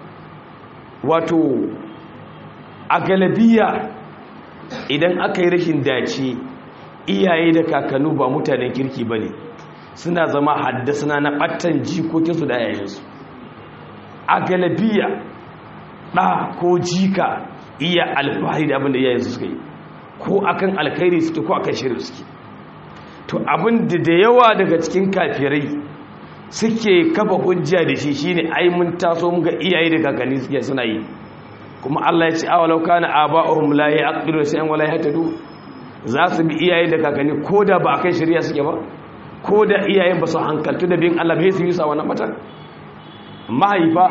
wato a galabiya idan aka yi rashin dace iyaye da kakannu ba mutanen kirki ba ne suna zama haddasa na ɓattan jikokinsu da yayansu a galabiya ɗa ko jika iya alfahari da abin da iyayensu suka yi ko akan alkhairi suke ko akan shirin suke to abin da da yawa daga cikin kafirai suke kafa hujja da shi shine ai mun taso mun ga iyaye da kakanni suke suna yi kuma Allah ya ce awalau kana aba'uhum la yaqilu shay'an wala yahtadu za su bi iyaye da kakanni koda ba akai shari'a suke ba koda iyayen ba su hankaltu da bin Allah bai su yi sa wannan matan mahaifa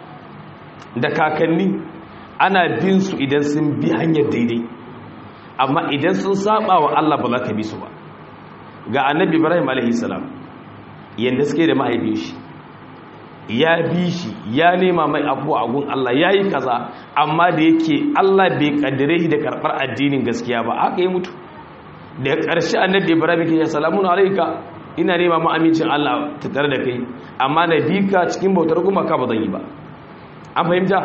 da kakanni ana bin su idan sun bi hanyar daidai amma idan sun saba wa Allah ba za ka bi su ba ga annabi ibrahim alaihissalam yadda suke da mahaifin shi ya bi shi ya nema mai abuwa a gun Allah ya yi kaza amma da yake Allah bai kaddare shi da karɓar addinin gaskiya ba haka yi mutu da ƙarshe annabi ibrahim ke ya salamun alaika ina nema ma amincin Allah ta tare da kai amma na bi ka cikin bautar gumaka ba zan yi ba an fahimta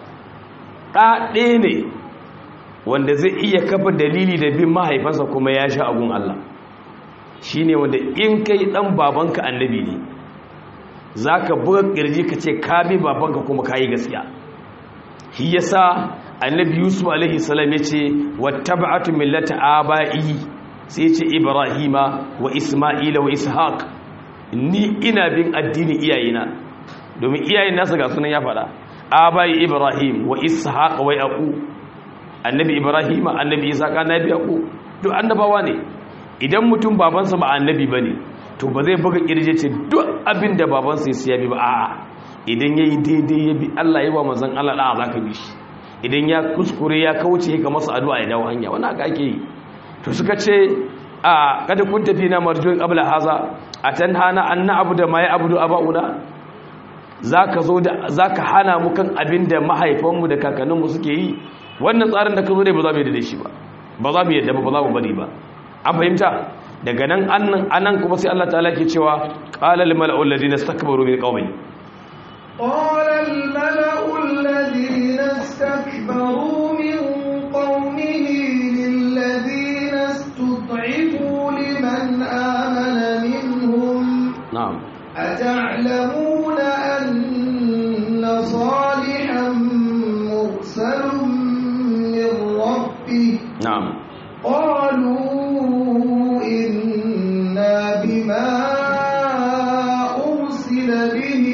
ɗa ɗaya ne wanda zai iya kafa dalili da bin mahaifansa kuma ya sha agun Allah shi ne wanda in kai ɗan babanka annabi ne za ka buga ƙirji ka ce ka bi babanka kuma ka yi gaskiya shi yasa annabi yusuf alaihi salam yace wattaba'tu millata aba'i sai yace ibrahima wa isma'ila wa ishaq ni ina bin addinin iyayena domin iyayen nasa ga sunan ya faɗa abai ibrahim wa ishaq wa yaqub annabi ibrahim annabi ishaq annabi yaqub duk annabawa ne idan mutum babansa ba annabi bane to ba zai buga kirje ce duk abin da babansa ya siya bi ba a'a idan yayi daidai ya bi Allah ya wa manzon Allah da zaka bi shi idan ya kuskure ya kauce ka masa addu'a ya dawo hanya wannan haka ake yi to suka ce a kada kun tafi na marjuin qabla haza atanhana an na'budu ma ya'budu aba'una zaka zo da zaka hana mu kan abin da mahaifanmu da kakanninmu suke yi wannan tsarin da ka zo dai ba za mu yi da shi ba ba za mu yadda ba ba za mu bari ba an fahimta daga nan annan anan kuma sai Allah ta'ala ke cewa qala lil mala'u alladhina istakbaru min qaumi قال الملأ الذين استكبروا من قومه للذين استضعفوا لمن آمن منهم na'am أتعلمون أن صالحا مرسل من ربه na'am قالوا إنا بما أرسل به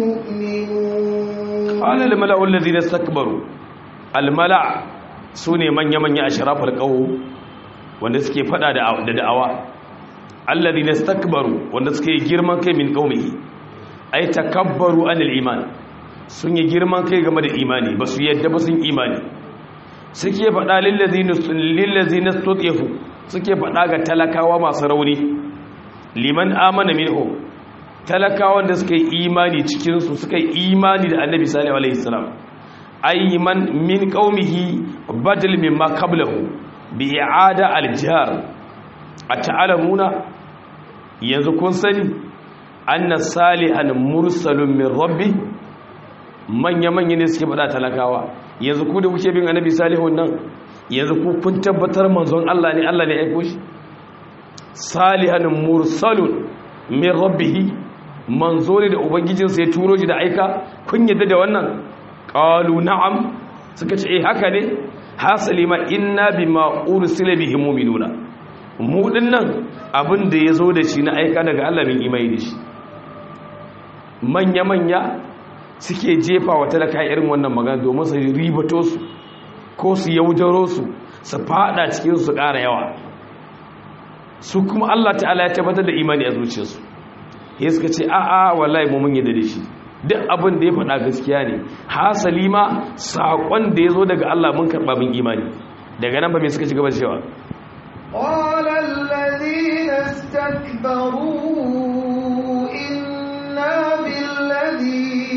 مؤمنون qala lil mala'u alladhina istakbaru al mala' sune manya manya ashrafal qawm wanda suke fada da da da'awa alladhina istakbaru wanda suke girman kai min qaumihi ay takabbaru anil iman sun yi girman kai game da imani ba su yadda ba sun imani suke fada lil ladina lil ladina istutifu suke fada ga talakawa masu rauni liman amana minhum talakawan da suka yi imani cikinsu suka yi imani da annabi sallallahu alaihi wasallam ayman min qaumihi badal mimma qablahu bi i'ada al-jar ata'lamuna yanzu kun sani anna salihan mursalun min rabbi manya manya ne suke fada talakawa yanzu ku da kuke bin annabi salihun nan yanzu ku kun tabbatar manzon Allah ne Allah ne ya aiko shi salihan mursalun min rabbihi manzo ne da ubangijinsa ya turo shi da aika kun yadda da wannan qalu na'am suka ce eh haka ne hasali ma inna bima ursila bihi mu'minuna mu dinnan abin da yazo da shi na aika daga Allah min imani da shi manya manya suke jefa wa talaka irin wannan magana domin su ribato su ko su yaudaro su su fada cikin su ƙara yawa su kuma Allah ta'ala ya tabbatar da imani a zuciyarsu ya suka ce a'a wallahi mu mun yadda da shi duk abin da ya faɗa gaskiya ne hasali ma saƙon da ya zo daga Allah mun karɓa min imani daga nan ba me suka ci gaba da cewa قال الذين استكبروا إنا بالذي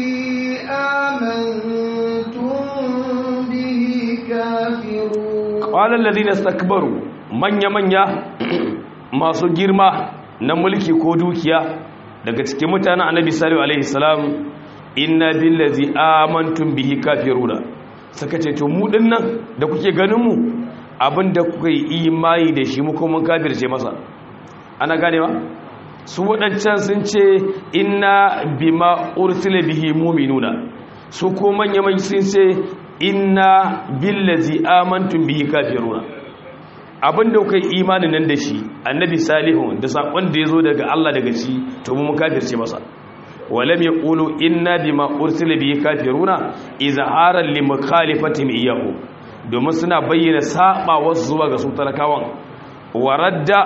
آمنتم به كافرون qala alladhina istakbaru manya manya masu girma na mulki ko dukiya daga cikin mutanen annabi sallallahu alaihi salam inna billazi amantum bihi kafiruna saka ce to mu dinnan da kuke ganin mu abinda kuka yi imani da shi mu kuma mun kafirce masa ana ganewa su wadancan sun ce inna bima ursila bihi mu'minuna su ko manya manya sun ce inna billazi amantum bihi kafiruna abinda kuka yi imanin nan da shi annabi salihu da sakon da ya zo daga Allah daga shi to mu kafirce masa walam yaqulu inna bima ursila bihi kafiruna izharan li mukhalifatihim iyyahu domin suna bayyana saba wasu zuwa ga su talakawan waradda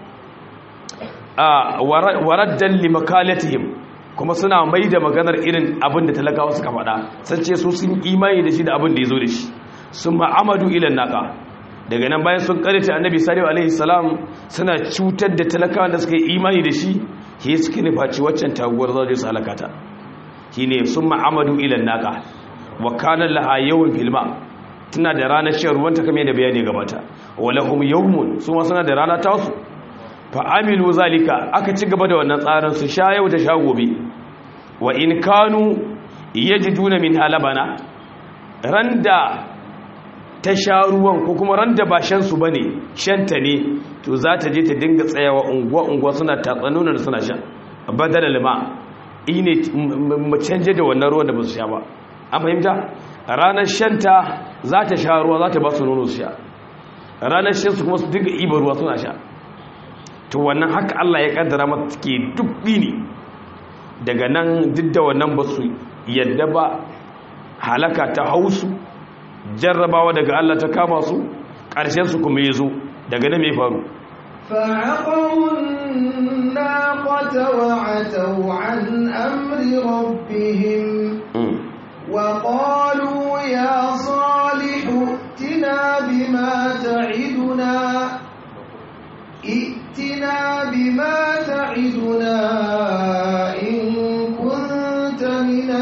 a waraddan li makalatihim kuma suna mai da maganar irin abin da talakawa suka faɗa sun ce su sun imani da shi da abin da ya zo da shi sun ma'amadu ilan naka daga nan bayan sun karita annabi salihu alaihi salam suna cutar da talakawa da suka yi imani da shi ke suka nufaci waccan taguwar zaje su halakata shi ne sun ma'amadu ilan naka wa kanan laha yawan filma tana da ranar shan ruwan ta kame da bayani gabata walahum yawmun su ma suna da rana tasu fa amilu zalika aka ci gaba da wannan tsarin su sha yau da sha gobe wa in kanu yajiduna min halabana randa ta sha ruwan ko kuma randa ba shan su bane shanta ne to za ta je ta dinga tsayawa unguwa unguwa suna tatsanunar suna sha badal lima ine mu canje da wannan ruwan da ba su sha ba an fahimta ranar shanta za ta sha ruwa za ta ba su nono su sha ranar shan su kuma su dinga iba ruwa suna sha to wannan haka Allah ya kaddara mata take duk ne daga nan duk da wannan ba su yadda ba halaka ta hausu jarrabawa daga Allah ta kama su ƙarshen su kuma ya zo daga nan mai faru فعقروا الناقة وعتوا عن أمر ربهم وقالوا يا صالح ائتنا بما تعدنا ائتنا بما تعدنا إن كنت من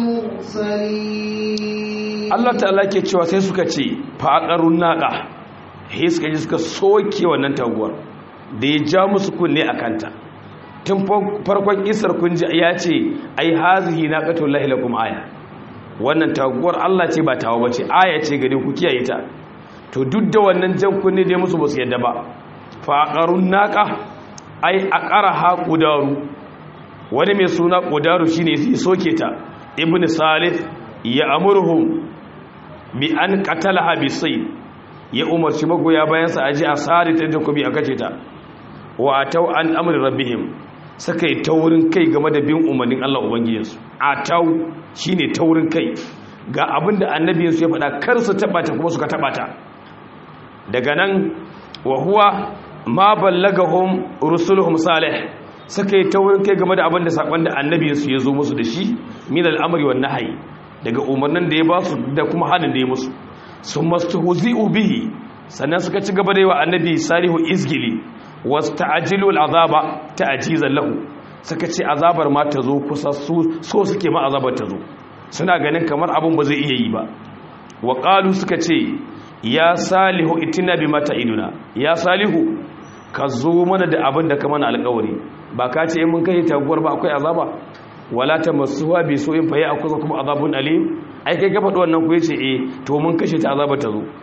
المرسلين Allah ta'ala ke cewa sai suka ce faƙarun naƙa he suka ji suka soke wannan taguwar da ya ja musu kunne a kanta tun farkon isar kun ji ya ce ai hazihi naqatul lahi lakum aya wannan taguwar Allah ce ba tawa bace aya ce gare ku kiyaye ta to duk da wannan jan kunne dai musu basu yadda ba faƙarun naƙa ai aqaraha qudaru wani mai suna qudaru shine sai soke ta ibnu salih ya amurhum bi an qatalaha bi sayy ya umarci magoya bayan sa aje a sare ta jakobi a kace ta wa atau an amri rabbihim suka yi taurin kai game da bin umarnin Allah ubangijinsu atau shine taurin kai ga abinda annabiyinsu ya faɗa kar su taba ta kuma suka taba ta daga nan wa huwa ma ballagahum rusuluhum salih suka yi taurin kai game da abinda sakon da annabiyinsu ya zo musu da shi min al'amri wan nahyi daga umarnin da ya ba su da kuma hannun da ya musu sun masu huzi'u bihi sannan suka ci gaba da yi wa annabi salihu izgili wasu ta'ajilu al'azaba ta'ajizan lahu suka ce azabar ma ta zo kusa so suke ma azabar ta zo suna ganin kamar abin ba zai iya yi ba wa ƙalu suka ce ya salihu itina bi mata iduna ya salihu ka zo mana da abin da ka mana alƙawari ba ka ce in mun kai taguwar ba akwai azaba wala ta masuwa bi so in faye a kusa kuma azabun alim ai kai gafa wannan ku yace eh to mun kashe ta azaba ta zo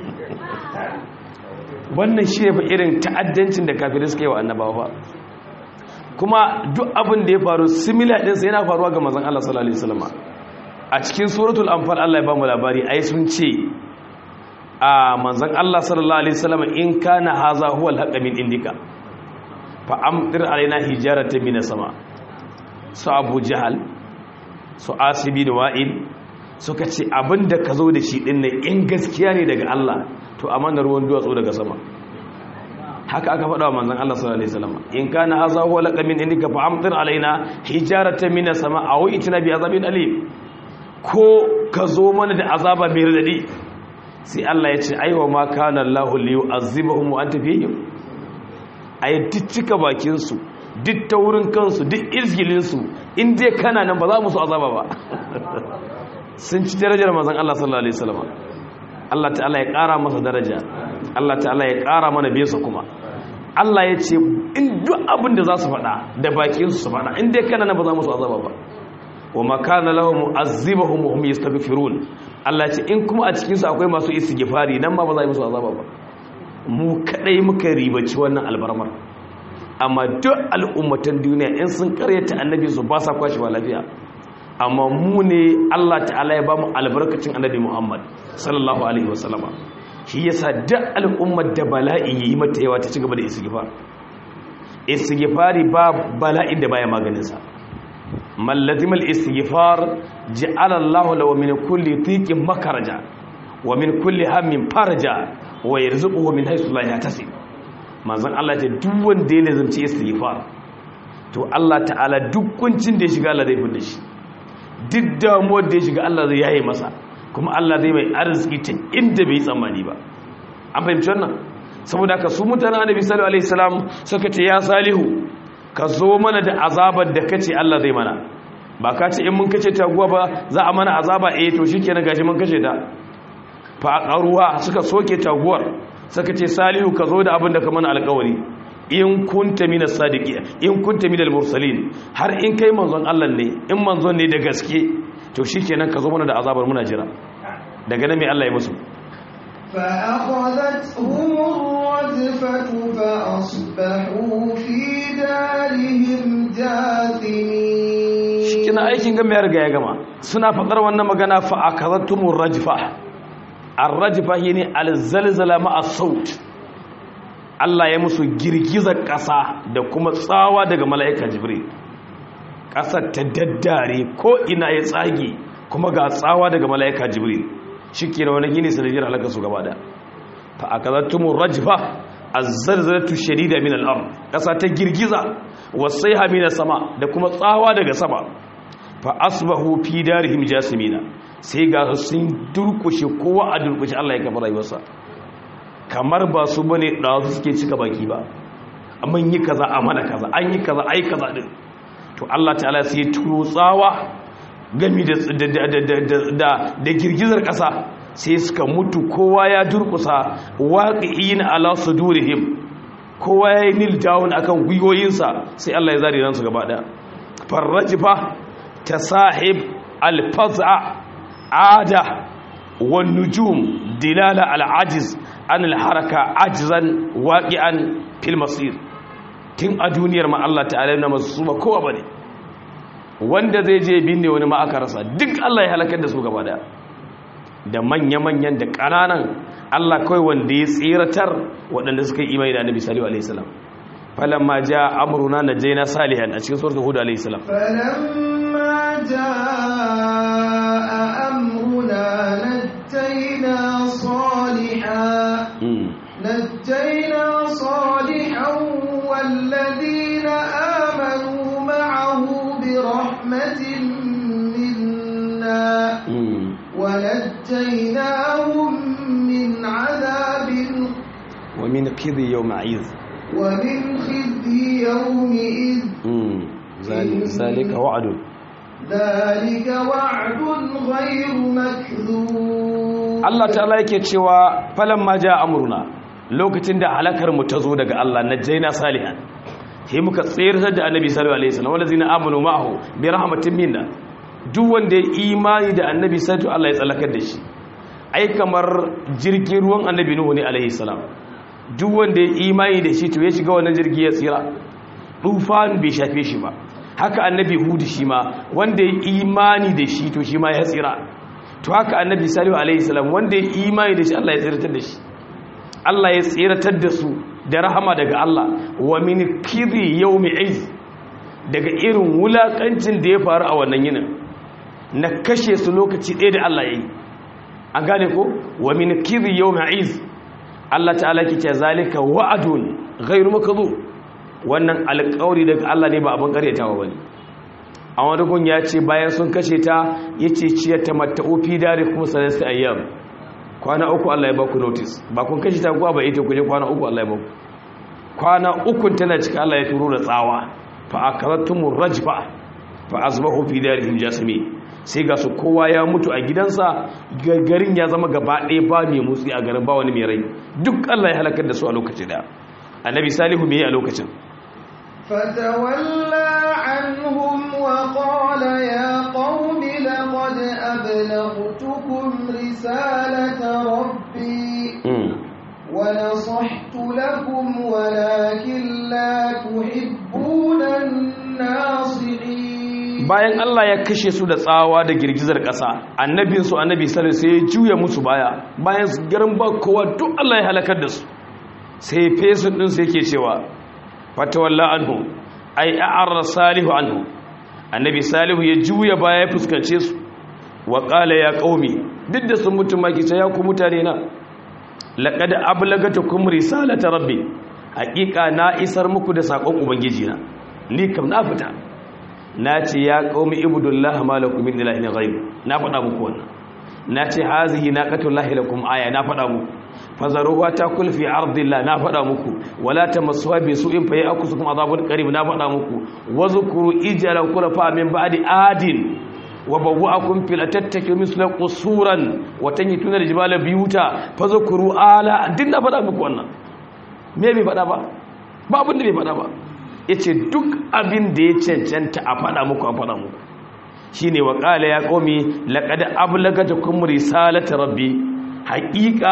wannan shi ne fa irin ta'addancin da kafirai suka yi wa annabawa fa kuma duk abin da ya faru similar din sai yana faruwa ga manzon Allah sallallahu alaihi wasallam a cikin suratul anfal Allah ya ba mu labari ai sun ce a manzon Allah sallallahu alaihi wasallam in kana haza huwal haqq min indika fa amtir alaina hijaratan min sama su abu jihal su asibi da wa'il suka ce abinda ka zo da shi ɗin in gaskiya ne daga Allah to amanar ruwan duwatsu daga sama haka aka faɗa wa manzan Allah sallallahu alaihi wasallam in kana haza huwa laqamin indika fa amtir alaina hijaratan min sama aw itina bi azabin alim ko ka zo mana da azaba mai radadi sai Allah ya ce aiwa ma kana Allahu li yu'azzibahum wa anta fihim ayyuka bakin su duk ta wurin kansu duk izgilinsu in dai kana nan ba za mu su azaba ba sun ci darajar mazan Allah sallallahu alaihi wasallam Allah ta'ala ya ƙara masa daraja Allah ta'ala ya ƙara mana besa kuma Allah ya ce in duk abin da za su faɗa da bakinsu su faɗa in dai kana nan ba za mu su azaba ba wa ma kana lahum mu'azzibahum wa hum yastaghfirun Allah ya ce in kuma a cikin su akwai masu istighfari nan ma ba za mu su azaba ba mu kadai muka ribaci wannan albarmar amma duk al'ummatan duniya in sun karyata annabi su ba sa kwashewa lafiya amma mu ne Allah ta'ala ya ba mu albarkacin annabi Muhammad sallallahu alaihi wasallama shi yasa duk al'ummar da bala'i yi mata yawa ta ci gaba da istighfar istighfari ba bala'in da baya maganin sa man lazima al-istighfar ja'ala Allahu lahu min kulli dhiqin makaraja wa min kulli hammin faraja wa yarzuquhu min haythu la yahtasib manzon Allah ta duk wanda ya lazumci istighfar to Allah ta'ala duk kuncin da ya shiga Allah zai fita shi duk damuwar da ya shiga Allah zai yaye masa kuma Allah zai mai arziki ta inda bai tsammani ba an fahimci wannan saboda haka su mutanen annabi sallallahu alaihi wasallam suka ce ya salihu ka zo mana da azabar da kace Allah zai mana ba ka ce in mun kace taguwa ba za a mana azaba eh to shikenan gashi mun kace ta fa qaruwa suka soke taguwar suka ce salihu ka zo da abin da ka mana alƙawari in kunta mina sadiki in kunta minal mursalin har in kai manzon Allah ne in manzon ne da gaske to shikenan ka zo mana da azabar muna jira daga nan mai Allah ya musu فأخذتهم الرجفة فأصبحوا في دارهم جاثمين shikenan aikin gama ya riga ya gama suna faɗar wannan magana fa akazattumur rajfa ar-rajfa shine al-zalzala ma'a saut Allah ya musu girgizar ƙasa da kuma tsawa daga mala'ika jibril ƙasar ta daddare ko ina ya tsage kuma ga tsawa daga mala'ika jibril shike da wani gini sanadiyar halaka su gaba da fa akazattumur rajfa az-zalzalatu shadida min al-ard ƙasa ta girgiza wasaiha min sama da kuma tsawa daga sama fa asbahu fi darihim jasimina sai ga sun durkushe kowa a durkushe Allah ya kafa rayuwarsa kamar ba su bane da su suke cika baki ba amma yi kaza a mana kaza an yi kaza ai kaza din to Allah ta'ala sai turo tsawa gami da da da girgizar kasa sai suka mutu kowa ya durkusa waqi'ina ala sudurihim kowa ya yi nil down akan gwiwoyinsa sai Allah ya zari ransu gaba daya farrajifa ta sahib alfaza ada wan nujum dilala al'ajiz an alharaka ajizan waqi'an fil masir tun a duniyar ma Allah ta'ala na masu ba kowa bane wanda zai je binne wani ma aka rasa duk Allah ya halakar da su gaba daya da manya-manyan da ƙananan Allah kawai wanda ya tsiratar waɗanda suka yi imani da annabi salihu alaihi salam falamma ja amruna najaina salihan a cikin suratul hud alaihi salam falamma jaa amruna najaina salihan najaina salihan walladhina amanu ma'ahu bi rahmatin minna ونجيناهم من عذاب ومن خزي يومئذ ومن خزي يومئذ ذلك وعد ذلك وعد غير مكذوب Allah ta'ala yake cewa falamma ja amruna lokacin da halakar mu ta zo daga Allah najaina salihan sai muka tsayar da annabi sallallahu alaihi wasallam wallazina amanu ma'ahu bi rahmatin minna duk wanda ya imani da annabi sai Allah ya tsallakar da shi ai kamar jirgin ruwan annabi nuhu ne alaihi salam duk wanda ya imani da shi to ya shiga wannan jirgi ya tsira tufan bai shafe shi ba haka annabi hudu shi ma wanda ya imani da shi to shi ma ya tsira to haka annabi salihu alaihi salam wanda ya imani da shi Allah ya tsiratar da shi Allah ya tsiratar da su da rahama daga Allah wa min kidhi yawmi iz daga irin wulakancin da ya faru a wannan yinin na kashe su lokaci ɗaya da Allah ya yi an gane ko wa min kidhi yawmi iz Allah ta'ala ke ce zalika wa'adun ghairu makdhub wannan alƙawari daga Allah ne ba abin karyatawa bane a wani gun ya ce bayan sun kashe ta yace ciyar ta matta'u fi dare kuma sanan ayyam kwana uku Allah ya baku notice ba kun kashe ta kuwa ba ita kuje kwana uku Allah ya baku kwana uku tana cika Allah ya turo da tsawa fa akaratumur rajfa fa asbahu fi darihim jasimi sai ga su kowa ya mutu a gidansa garin ya zama gaba ɗaya ba mai motsi a garin ba wani mai rai duk Allah ya halakar da su a lokacin da annabi salihu me a lokacin فتولى عنهم وقال يا قوم لقد أبلغتكم رسالة ربي ونصحت لكم ولكن لا تحبون الناصحين bayan Allah ya kashe su da tsawa da girgizar ƙasa annabinsu annabi sallallahu sai ya juya musu baya bayan garin ba kowa duk Allah ya halakar da su sai fesun din sai yake cewa fatawalla anhu ai a'arra salihu anhu annabi salihu ya juya baya ya fuskance su wa qala ya qaumi duk da sun mutum maki sai ya ku mutane na laqad ablagatukum risalata rabbi haqiqa na isar muku da sakon ubangiji na ni kam na fita na ce ya qaumi ibudullah malakum min ilahin ghayr na faɗa muku wannan na ce hazihi naqatullahi lakum aya na faɗa muku fazaruwa ta kulfi ardillah na faɗa muku wala tamassuha bi su'in fa ya'kusukum azabun qarib na faɗa muku wazkuru ijala kulafa min ba'di adin wa bawwa'akum fil tattaki misla qusuran wa tanyituna aljibala biyuta fazkuru ala din na faɗa muku wannan me bai faɗa ba ba abin da bai faɗa ba yace duk abin da ya cancanta a faɗa muku a faɗa muku shine wa qala ya qaumi laqad ablagatukum risalata rabbi haƙiƙa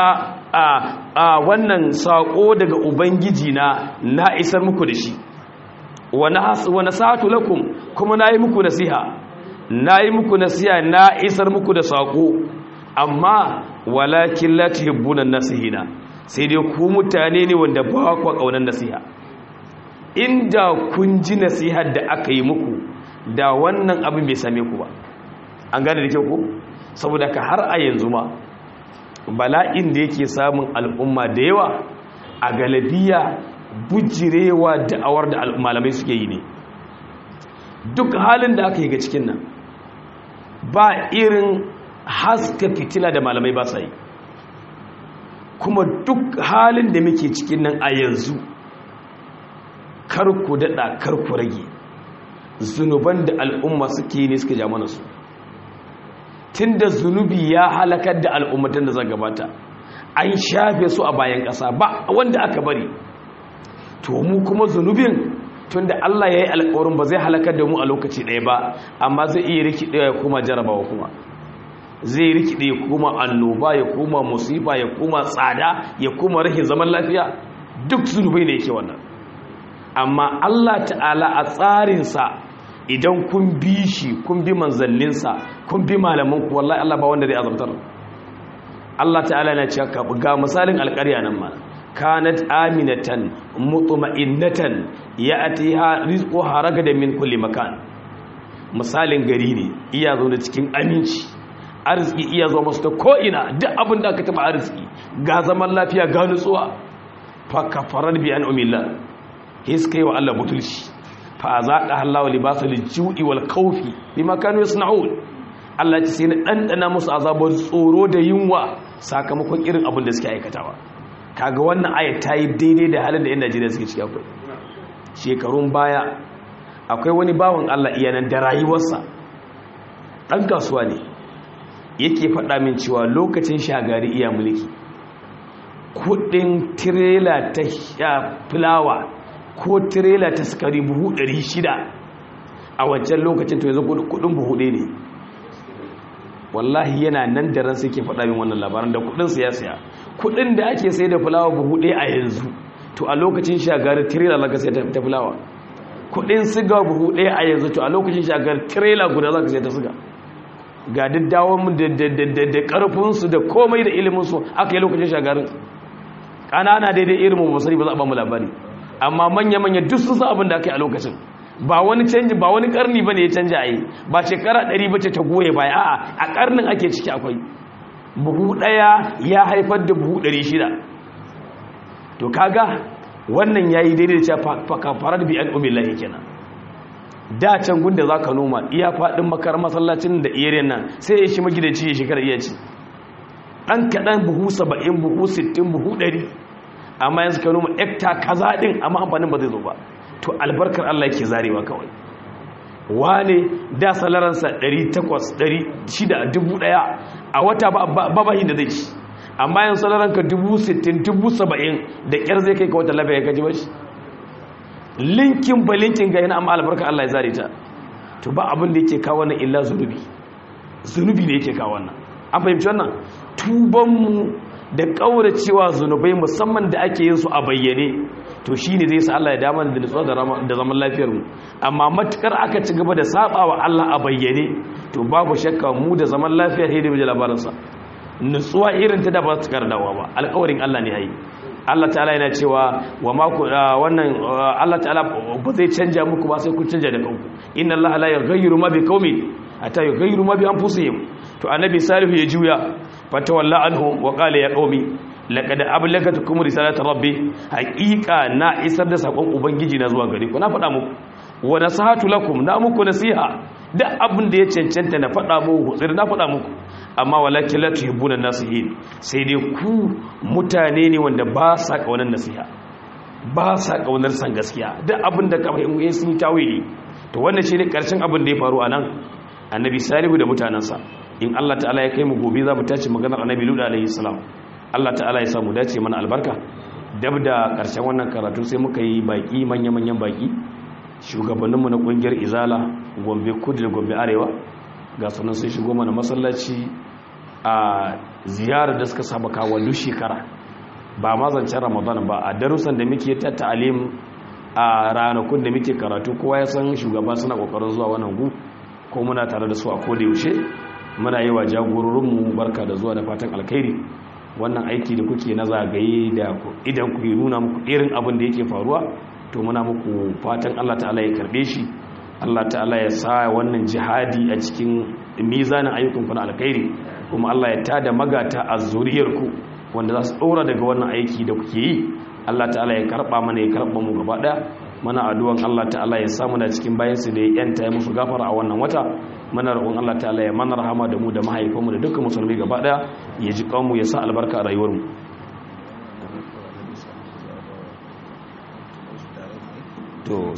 a wannan saƙo daga ubangiji na na isar muku da shi wani sa'atu lakum kuma na yi muku nasiha na yi muku nasiha na isar muku da saƙo amma walakin la tuhibbuna nasihina sai dai ku mutane ne wanda ba ku kaunar nasiha inda kun ji nasihar da aka yi muku da wannan abin bai same ku ba an gane da kyau ko saboda ka har a yanzu ma bala'in da yake samun al'umma da yawa a galabiya bujirewa da'awar da malamai suke yi ne duk halin da aka yi ga cikin nan ba irin haska fitila da malamai ba sa yi kuma duk halin da muke cikin nan a yanzu karku daɗa karku rage zunuban da al'umma suke ne suka ja mana su tun da zunubi ya halakar da al'ummatan da zan gabata an shafe su a bayan ƙasa ba wanda aka bari to mu kuma zunubin tun da Allah ya yi alƙawarin ba zai halakar da mu a lokaci ɗaya ba amma zai iya rikide ya kuma jarabawa kuma zai rikide ya kuma annoba ya kuma musifa ya kuma tsada ya kuma rahin zaman lafiya duk zunubai ne yake wannan amma Allah ta'ala a tsarinsa idan kun bi shi kun bi manzanninsa kun bi malamanku wallahi Allah ba wanda zai azabtar Allah ta'ala na cewa ka ga misalin alƙarya nan ma kanat aminatan mutma'innatan ya'tiha rizquha ragada min kulli makan misalin gari ne iya zo da cikin aminci arziki iya zo masu ta ko'ina duk abin da aka taba arziki ga zaman lafiya ga nutsuwa fa kafarar bi an umillah hiskai wa Allah butulci fa zaqa Allahu libasul ju'i wal khawfi bima kanu yasna'un Allah ce sai na dandana musu azabar tsoro da yunwa sakamakon irin abin da suke aikatawa kaga wannan aya ta yi daidai da halin da yan Najeriya suke ciki akwai shekarun baya akwai wani bawan Allah iyanan da rayuwarsa dan kasuwa ne yake faɗa min cewa lokacin shagari iya mulki kudin tirela ta fulawa ko tirela ta sukari buhu 600 a wancan lokacin to yanzu kudin buhu ɗaya ne wallahi yana nan da ran sai ke faɗa min wannan labaran da kudin siyasa kudin da ake sai da fulawa buhu ɗaya a yanzu to a lokacin shagari tirela zaka sai ta fulawa kudin siga buhu ɗaya a yanzu to a lokacin shagari tirela guda zaka sai ta siga ga daddawon da karfinsu da komai da iliminsu aka yi lokacin shagarin ƙanana daidai irin mu basari ba za a ba mu labari amma manya-manya duk sun san abin da aka yi a lokacin ba wani canji ba wani karni ba ne ya canja a yi ba shekara ɗari ba ce ta goye baya a'a a karnin ake ciki akwai buhu ɗaya ya haifar da buhu ɗari shida to kaga wannan ya yi daidai da cewa farar bi an umillahi kenan da can gunda za ka noma iya faɗin makar masallacin da iyayen nan sai ya shi magidanci ya shekara iya ci ɗan kaɗan buhu saba'in buhu sittin buhu ɗari amma yanzu ka noma ekta kaza ɗin amma amfanin ba zai zo ba to albarkar allah yake zarewa kawai wane da salaransa ɗari takwas ɗari shida dubu ɗaya a wata ba bahin da zai ci amma yanzu salaranka dubu sittin dubu saba'in da ƙyar zai kai ka wata lafiya ya kaji ba shi linkin ba linkin ga yana amma albarka Allah ya zare ta to ba abin da yake kawo wannan illa zunubi zunubi ne yake kawo wannan an fahimci wannan tuban mu da kauracewa zunubai musamman da ake yin su a bayyane to shine zai sa Allah ya dama da nutsuwa da zaman lafiyar mu amma matukar aka ci gaba da sabawa Allah a bayyane to babu shakka mu da zaman lafiya sai da labarin sa nutsuwa irin ta da ba su kardawa ba alƙawarin Allah ne yayi Allah ta'ala yana cewa wa maku wannan Allah ta'ala ba zai canja muku ba sai kun canja da kanku inna Allah la yughayyiru ma bi qaumin hatta yughayyiru ma bi anfusihim to annabi salihu ya juya fatawalla anhum wa qala ya qaumi laqad ablagatukum risalata rabbi haqiqa na isar da sakon ubangiji na zuwa gare ku na faɗa muku wa nasihatu lakum na muku nasiha duk abin da ya cancanta na faɗa muku tsir na faɗa muku amma walakin la tuhibbuna nasihin sai dai ku mutane ne wanda ba sa kaunar nasiha ba sa kaunar san gaskiya duk abin da ka fahimta sun yi tawili to wannan shine karshen abin da ya faru anan annabi salihu da mutanansa in Allah ta'ala ya kai mu gobe za mu tace maganar annabi luda alaihi salam Allah ta'ala ya sa mu dace mana albarka dab da karshen wannan karatu sai muka yi baki manya manyan baki shugabanninmu na kungiyar izala gombe kudu da gombe arewa ga sunan sun shigo mana masallaci a ziyarar da suka saba kawo duk shekara ba ma zancen ramadan ba a darussan da muke ta ta'alim a ranakun da muke karatu kowa ya san shugaba suna kokarin zuwa wannan gu ko muna tare da su a koda yaushe muna yi wa jagororinmu barka da zuwa da fatan alkhairi wannan aiki da kuke na zagaye da idan ku nuna muku irin abin da yake faruwa to muna muku fatan Allah ta'ala ya karbe shi Allah ta'ala ya sa wannan jihadi a cikin mizanin ayyukan ku na alkhairi kuma Allah ya tada magata a zuriyarku wanda za su ɗora daga wannan aiki da kuke yi Allah ta'ala ya karɓa mana ya karɓa mu gaba ɗaya mana addu'an Allah ta'ala ya samu da cikin bayansu da ya yanta ya musu gafara a wannan wata mana roƙon Allah ta'ala ya mana rahama da mu da mahaifanmu da dukkan musulmi gaba ɗaya ya ji kanmu ya sa albarka a rayuwarmu to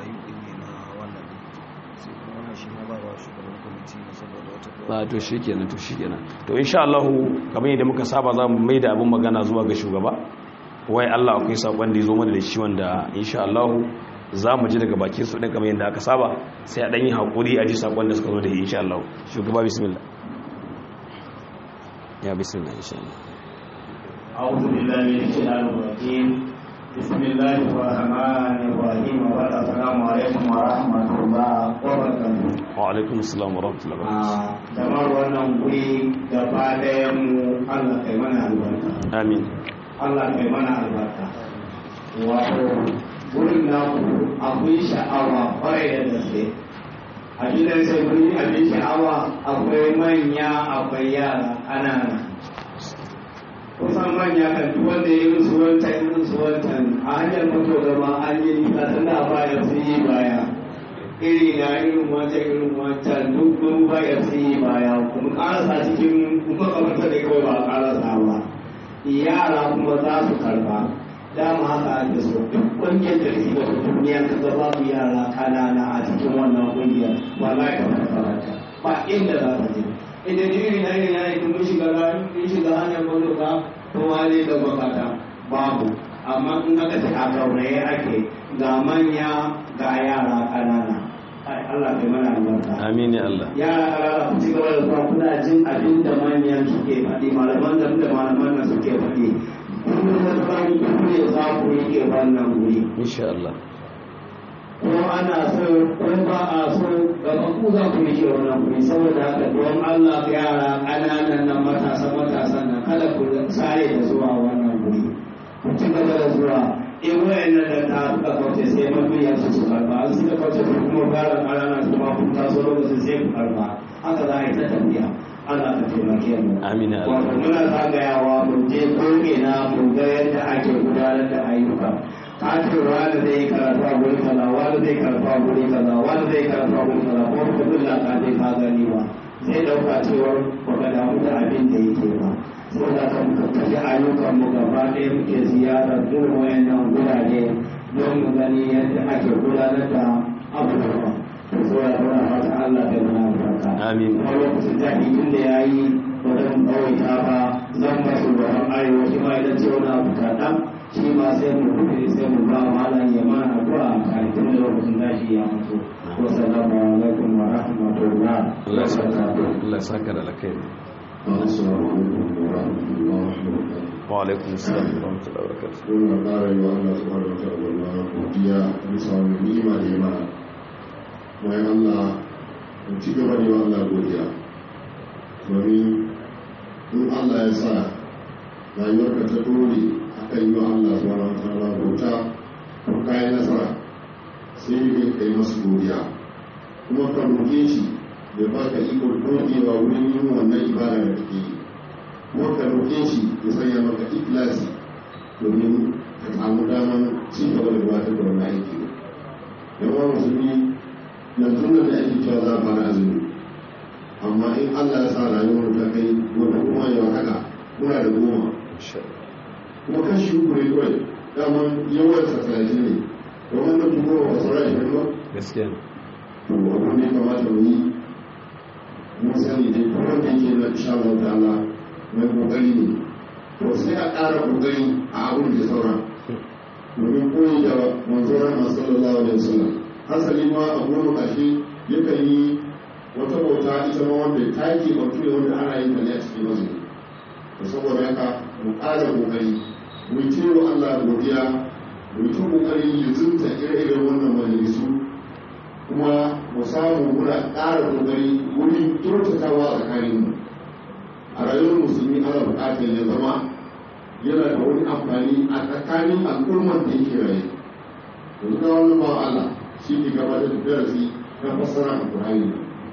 ba to shi kenan to shi kenan to insha Allah kamar yadda muka saba za mu mai da abin magana zuwa ga shugaba wai Allah akwai sakon da ya zo mana da shi wanda insha Allah za mu ji daga bakin su ɗin kamar yadda aka saba sai a ɗan yi haƙuri a ji sakon da suka zo da shi insha Allah shugaba bismillah ya bismillah insha Allah أعوذ بالله من الشيطان الرجيم بسم الله الرحمن الرحيم والسلام عليكم ورحمة الله وبركاته wa alaikum assalam wa rahmatullahi wa barakatuh jama'ar wannan guri gaba ɗayan mu Allah kai mana albarka amin Allah kai mana albarka wato gurin naku akwai sha'awa kwarai da gaske a gidan sai guri abin sha'awa akwai manya akwai yara ƙanana kusan manya kan duk wanda ya yi su wancan irin su wancan a hanyar mutu gaba an yi nisa tana baya sun yi baya iri na irin wancan irin wancan duk mun baya sun yi baya kuma karasa cikin kuma kamar da kawai ba karasa ba yara kuma za su karba dama haka ake so duk ƙungiyar da ke da duniya ka ga babu yara kanana a cikin wannan ƙungiyar wallahi ka farfarata ba inda za ka je idan iri na iri na yi kuma shiga rayu in shiga hanyar mazuka kowa ne da bakata babu amma in aka ce a gauraye ake ga manya ga yara kanana ai Allah kai mana albarka amin ya Allah yara kanana ku ci gaba da zuwa kuna jin abin da manyan suke faɗi malaman da da malaman nan suke faɗi kuma da tsari ku ne za ku rike wannan wuri insha Allah ko ana so ko ba a so gaba ku za ku rike wannan wuri saboda haka don Allah yara ƙananan nan matasa matasan nan kada ku sare da zuwa wannan wuri ku ci gaba da zuwa in wayannan da ta suka kauce sai mabiyan su su karba an suka kauce su kuma fara ƙanana su ma kun taso lokacin sai ku karba haka za a yi ta tafiya Allah ka taimake mu amin ya Allah wato muna zagayawa mu je ko'ina mu ga yadda ake gudanar da ayyuka kafin wani zai karatu a guri kaza wani zai karatu a guri kaza wani zai karatu a guri kaza ko ka zulla ka je ka gani ba zai dauka cewar baka damu da abin da yake ba sai da kan kaji ayyukan mu gaba ɗaya muke ziyarar irin wayannan gurare don mu gani yadda ake gudanar da abubuwa to so ya fara fata Allah da muna barka amin kuma lokacin jami'in tun da ya yi wajen ɗawaita ba zan ba su gaban arewa shi ma idan ce wani abu kaɗan shi ma sai mu rufe sai mu ba malam ya mana addu'a a kafin da lokacin tashi ya mutu wassalamu alaikum wa rahmatullah Allah ya saka Allah ya saka da alkhairi Assalamu alaikum wa rahmatullahi wa barakatuh. wa alaikum assalam wa rahmatullahi wa barakatuh Muna ƙara yi wa Allah subhanahu wa ta'ala godiya bisa wani ni'ima da ya mana. Mai Allah mu ci gaba da yi wa Allah godiya. Domin in Allah ya sa rayuwarka ta dore akan yi wa Allah subhanahu wa ta'ala bauta ko kayan nasara sai ne ka yi masu godiya. Kuma ka roƙe shi ya baka ikon dogewa wurin yin wannan ibada da kake yi. kuma ka roƙe shi ya sanya maka ikilasi domin ka samu daman ci gaba da gabatar da wannan aiki yawan musulmi yanzu nan da ake cewa za a fara azumi amma in allah ya sa rayuwar ta kai wata kuma yau haka muna da goma kuma kashi uku ne kawai daman yawan sa talatin ne da wannan kuma ba su rai ba gaskiya ne to abin da ya kamata mu yi mun sani dai kuma da yake na insha Allah ta'ala mai kokari ne to sai a ƙara kokari a abin da saura domin koyi da manzoran masu sallallahu alaihi wasallam hasali ma a goma ƙarshe yakan yi wata bauta ita ma wanda ta ke bautu ne wanda ana yin ta ne a cikin mazu to saboda haka mu ƙara kokari mu yi cewa Allah godiya mu yi ta kokari ya zunta ire-iren wannan majalisu kuma mu samu muna ƙara kokari wurin kyautatawa a tsakaninmu a rayuwar musulmi ana buƙatar ya zama yana da wani amfani a tsakanin al'ummar da yake raye yanzu ga wani ba Allah shi ke gabatar da darasi na fassara a Qur'ani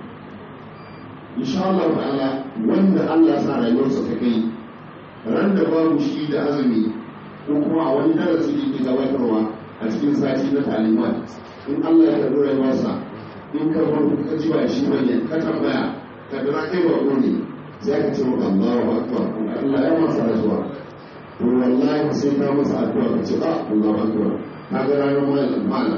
insha Allah ta'ala wanda Allah sa rayuwarsa ta kai ran da babu shi da azumi ko kuma a wani darasi da ke gabatarwa a cikin sati na talimat in Allah ya karbi rayuwarsa in ka farko ka ji ba shi bane ka tambaya ka dira kai ba ne sai ka ce maka Allahu akbar Allah ya masa rasuwa to wallahi sai ka masa addu'a ka ce ah Allahu akbar ka ga ranar malam malam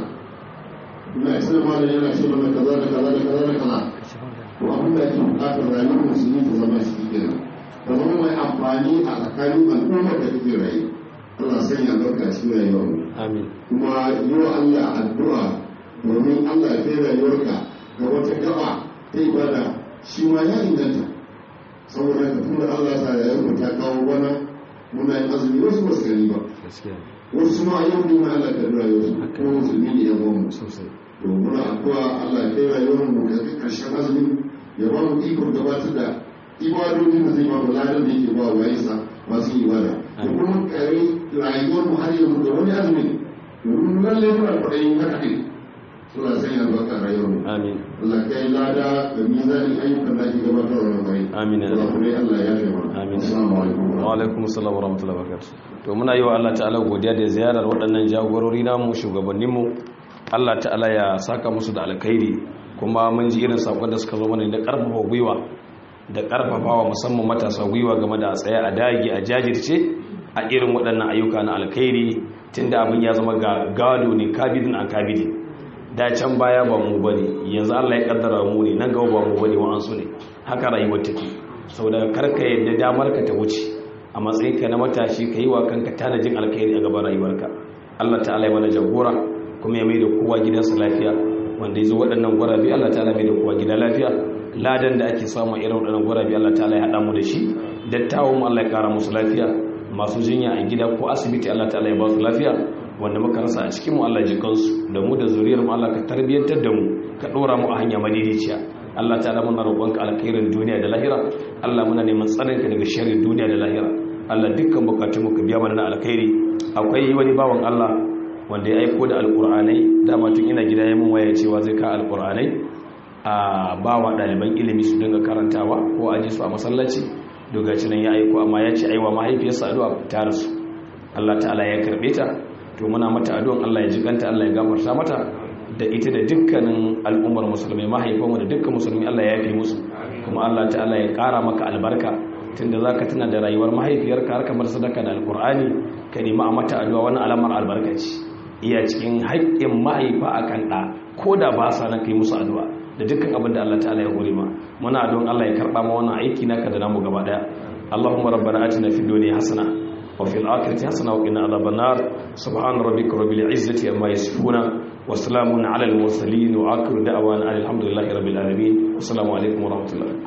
ina ce malam yana ce mana kaza da kaza da kaza da kaza to abin da ake bukatar rayuwar musulmi ta zama shi kenan ta zama mai amfani a tsakanin al'ummar da kake rayu Allah sanya albarka cikin rayuwar mu amin kuma yi wa Allah addu'a domin Allah ya kai rayuwarka ga wata gaba ta ibada shi ma ya inganta saboda ka tunda Allah sa rayuwar ta kawo bana muna yin azumi wasu ba su gani ba gaskiya wasu ma yau ne ma Allah ka rayuwar su ko musulmi ne ya ba mu sosai to muna addu'a Allah ya kai rayuwar mu ga karshen azumi ya ba mu ikon gabatar da ibadodin da zai ba mu ladan da yake ba wa yasa masu ibada da kuma kare rayuwar mu har yanzu da wani azumi domin lalle muna kwaɗayin haka ne suna sanya albarka rayuwar mu amin Allah kai lada da mizanin ayyukan da ake gabatar wa mai Amin. Allah kuma Allah ya fi mana Amin. assalamu alaikum wa alaikum assalam wa rahmatullahi wa barakatuh to muna yi wa Allah ta'ala godiya da ziyarar waɗannan jagorori namu shugabanninmu Allah ta'ala ya saka musu da alkhairi kuma mun ji irin sakon da suka zo mana da karfafa gwiwa da karfafawa musamman matasa gwiwa game da a tsaye a dagi a jajirce a irin waɗannan ayyuka na alkhairi tunda abin ya zama ga gado ne kabidin an kabidin da can baya ba mu bane yanzu Allah ya kaddara mu ne nan gaba ba mu bane wa'ansu ne haka rayuwar take saboda karka yadda damar ka ta wuce a matsayin ka na matashi ka yi wa kanka tanajin alkhairi a gaban rayuwarka Allah ta'ala ya mana jagora kuma ya mai da kowa gidansa lafiya wanda ya zo waɗannan gwarabi Allah ta'ala mai da kowa gida lafiya ladan da ake samu irin waɗannan gwarabi Allah ta'ala ya haɗa mu da shi dattawan mu Allah ya kara musu lafiya masu jinya a gida ko asibiti Allah ta'ala ya ba su lafiya wanda muka rasa a cikin mu Allah ji kansu da mu da zuriyar mu Allah ka tarbiyantar da mu ka dora mu a hanya madidiciya Allah ta'ala muna roƙonka alkhairin duniya da lahira Allah muna neman tsarinka daga sharrin duniya da lahira Allah dukkan bukatun mu ka biya mana na alkhairi akwai wani bawan Allah wanda ya aiko da alqur'anai dama tun ina gida ya mun waya cewa zai ka alqur'anai a bawa ɗaliban ilimi su dinga karantawa ko a ji su a masallaci dogaci nan ya aiko amma ya ce aiwa mahaifiyarsa addu'a ta rasu Allah ta'ala ya karbe ta to muna mata addu'an Allah ya jiganta Allah ya gafarta mata da ita da dukkanin al'ummar musulmai mahaifanmu da dukkan musulmi Allah ya yafe musu kuma Allah ta'ala ya ƙara maka albarka tunda zaka tuna da rayuwar mahaifiyarka har kamar sadaka da alqur'ani ka nemi a mata addu'a wani alamar albarkaci iya cikin haƙƙin mahaifa akan ɗa ko da ba sa nan kai musu addu'a da dukkan abin da Allah ta'ala ya hore ma muna don Allah ya karba ma wannan aiki naka da namu gaba daya Allahumma rabbana atina fid dunya hasana wa fil akhirati hasana wa qina adhaban nar subhana rabbika rabbil izzati amma yasifuna wa salamun ala al mursalin wa akhiru da'wana alhamdulillahi rabbil alamin assalamu alaikum wa rahmatullahi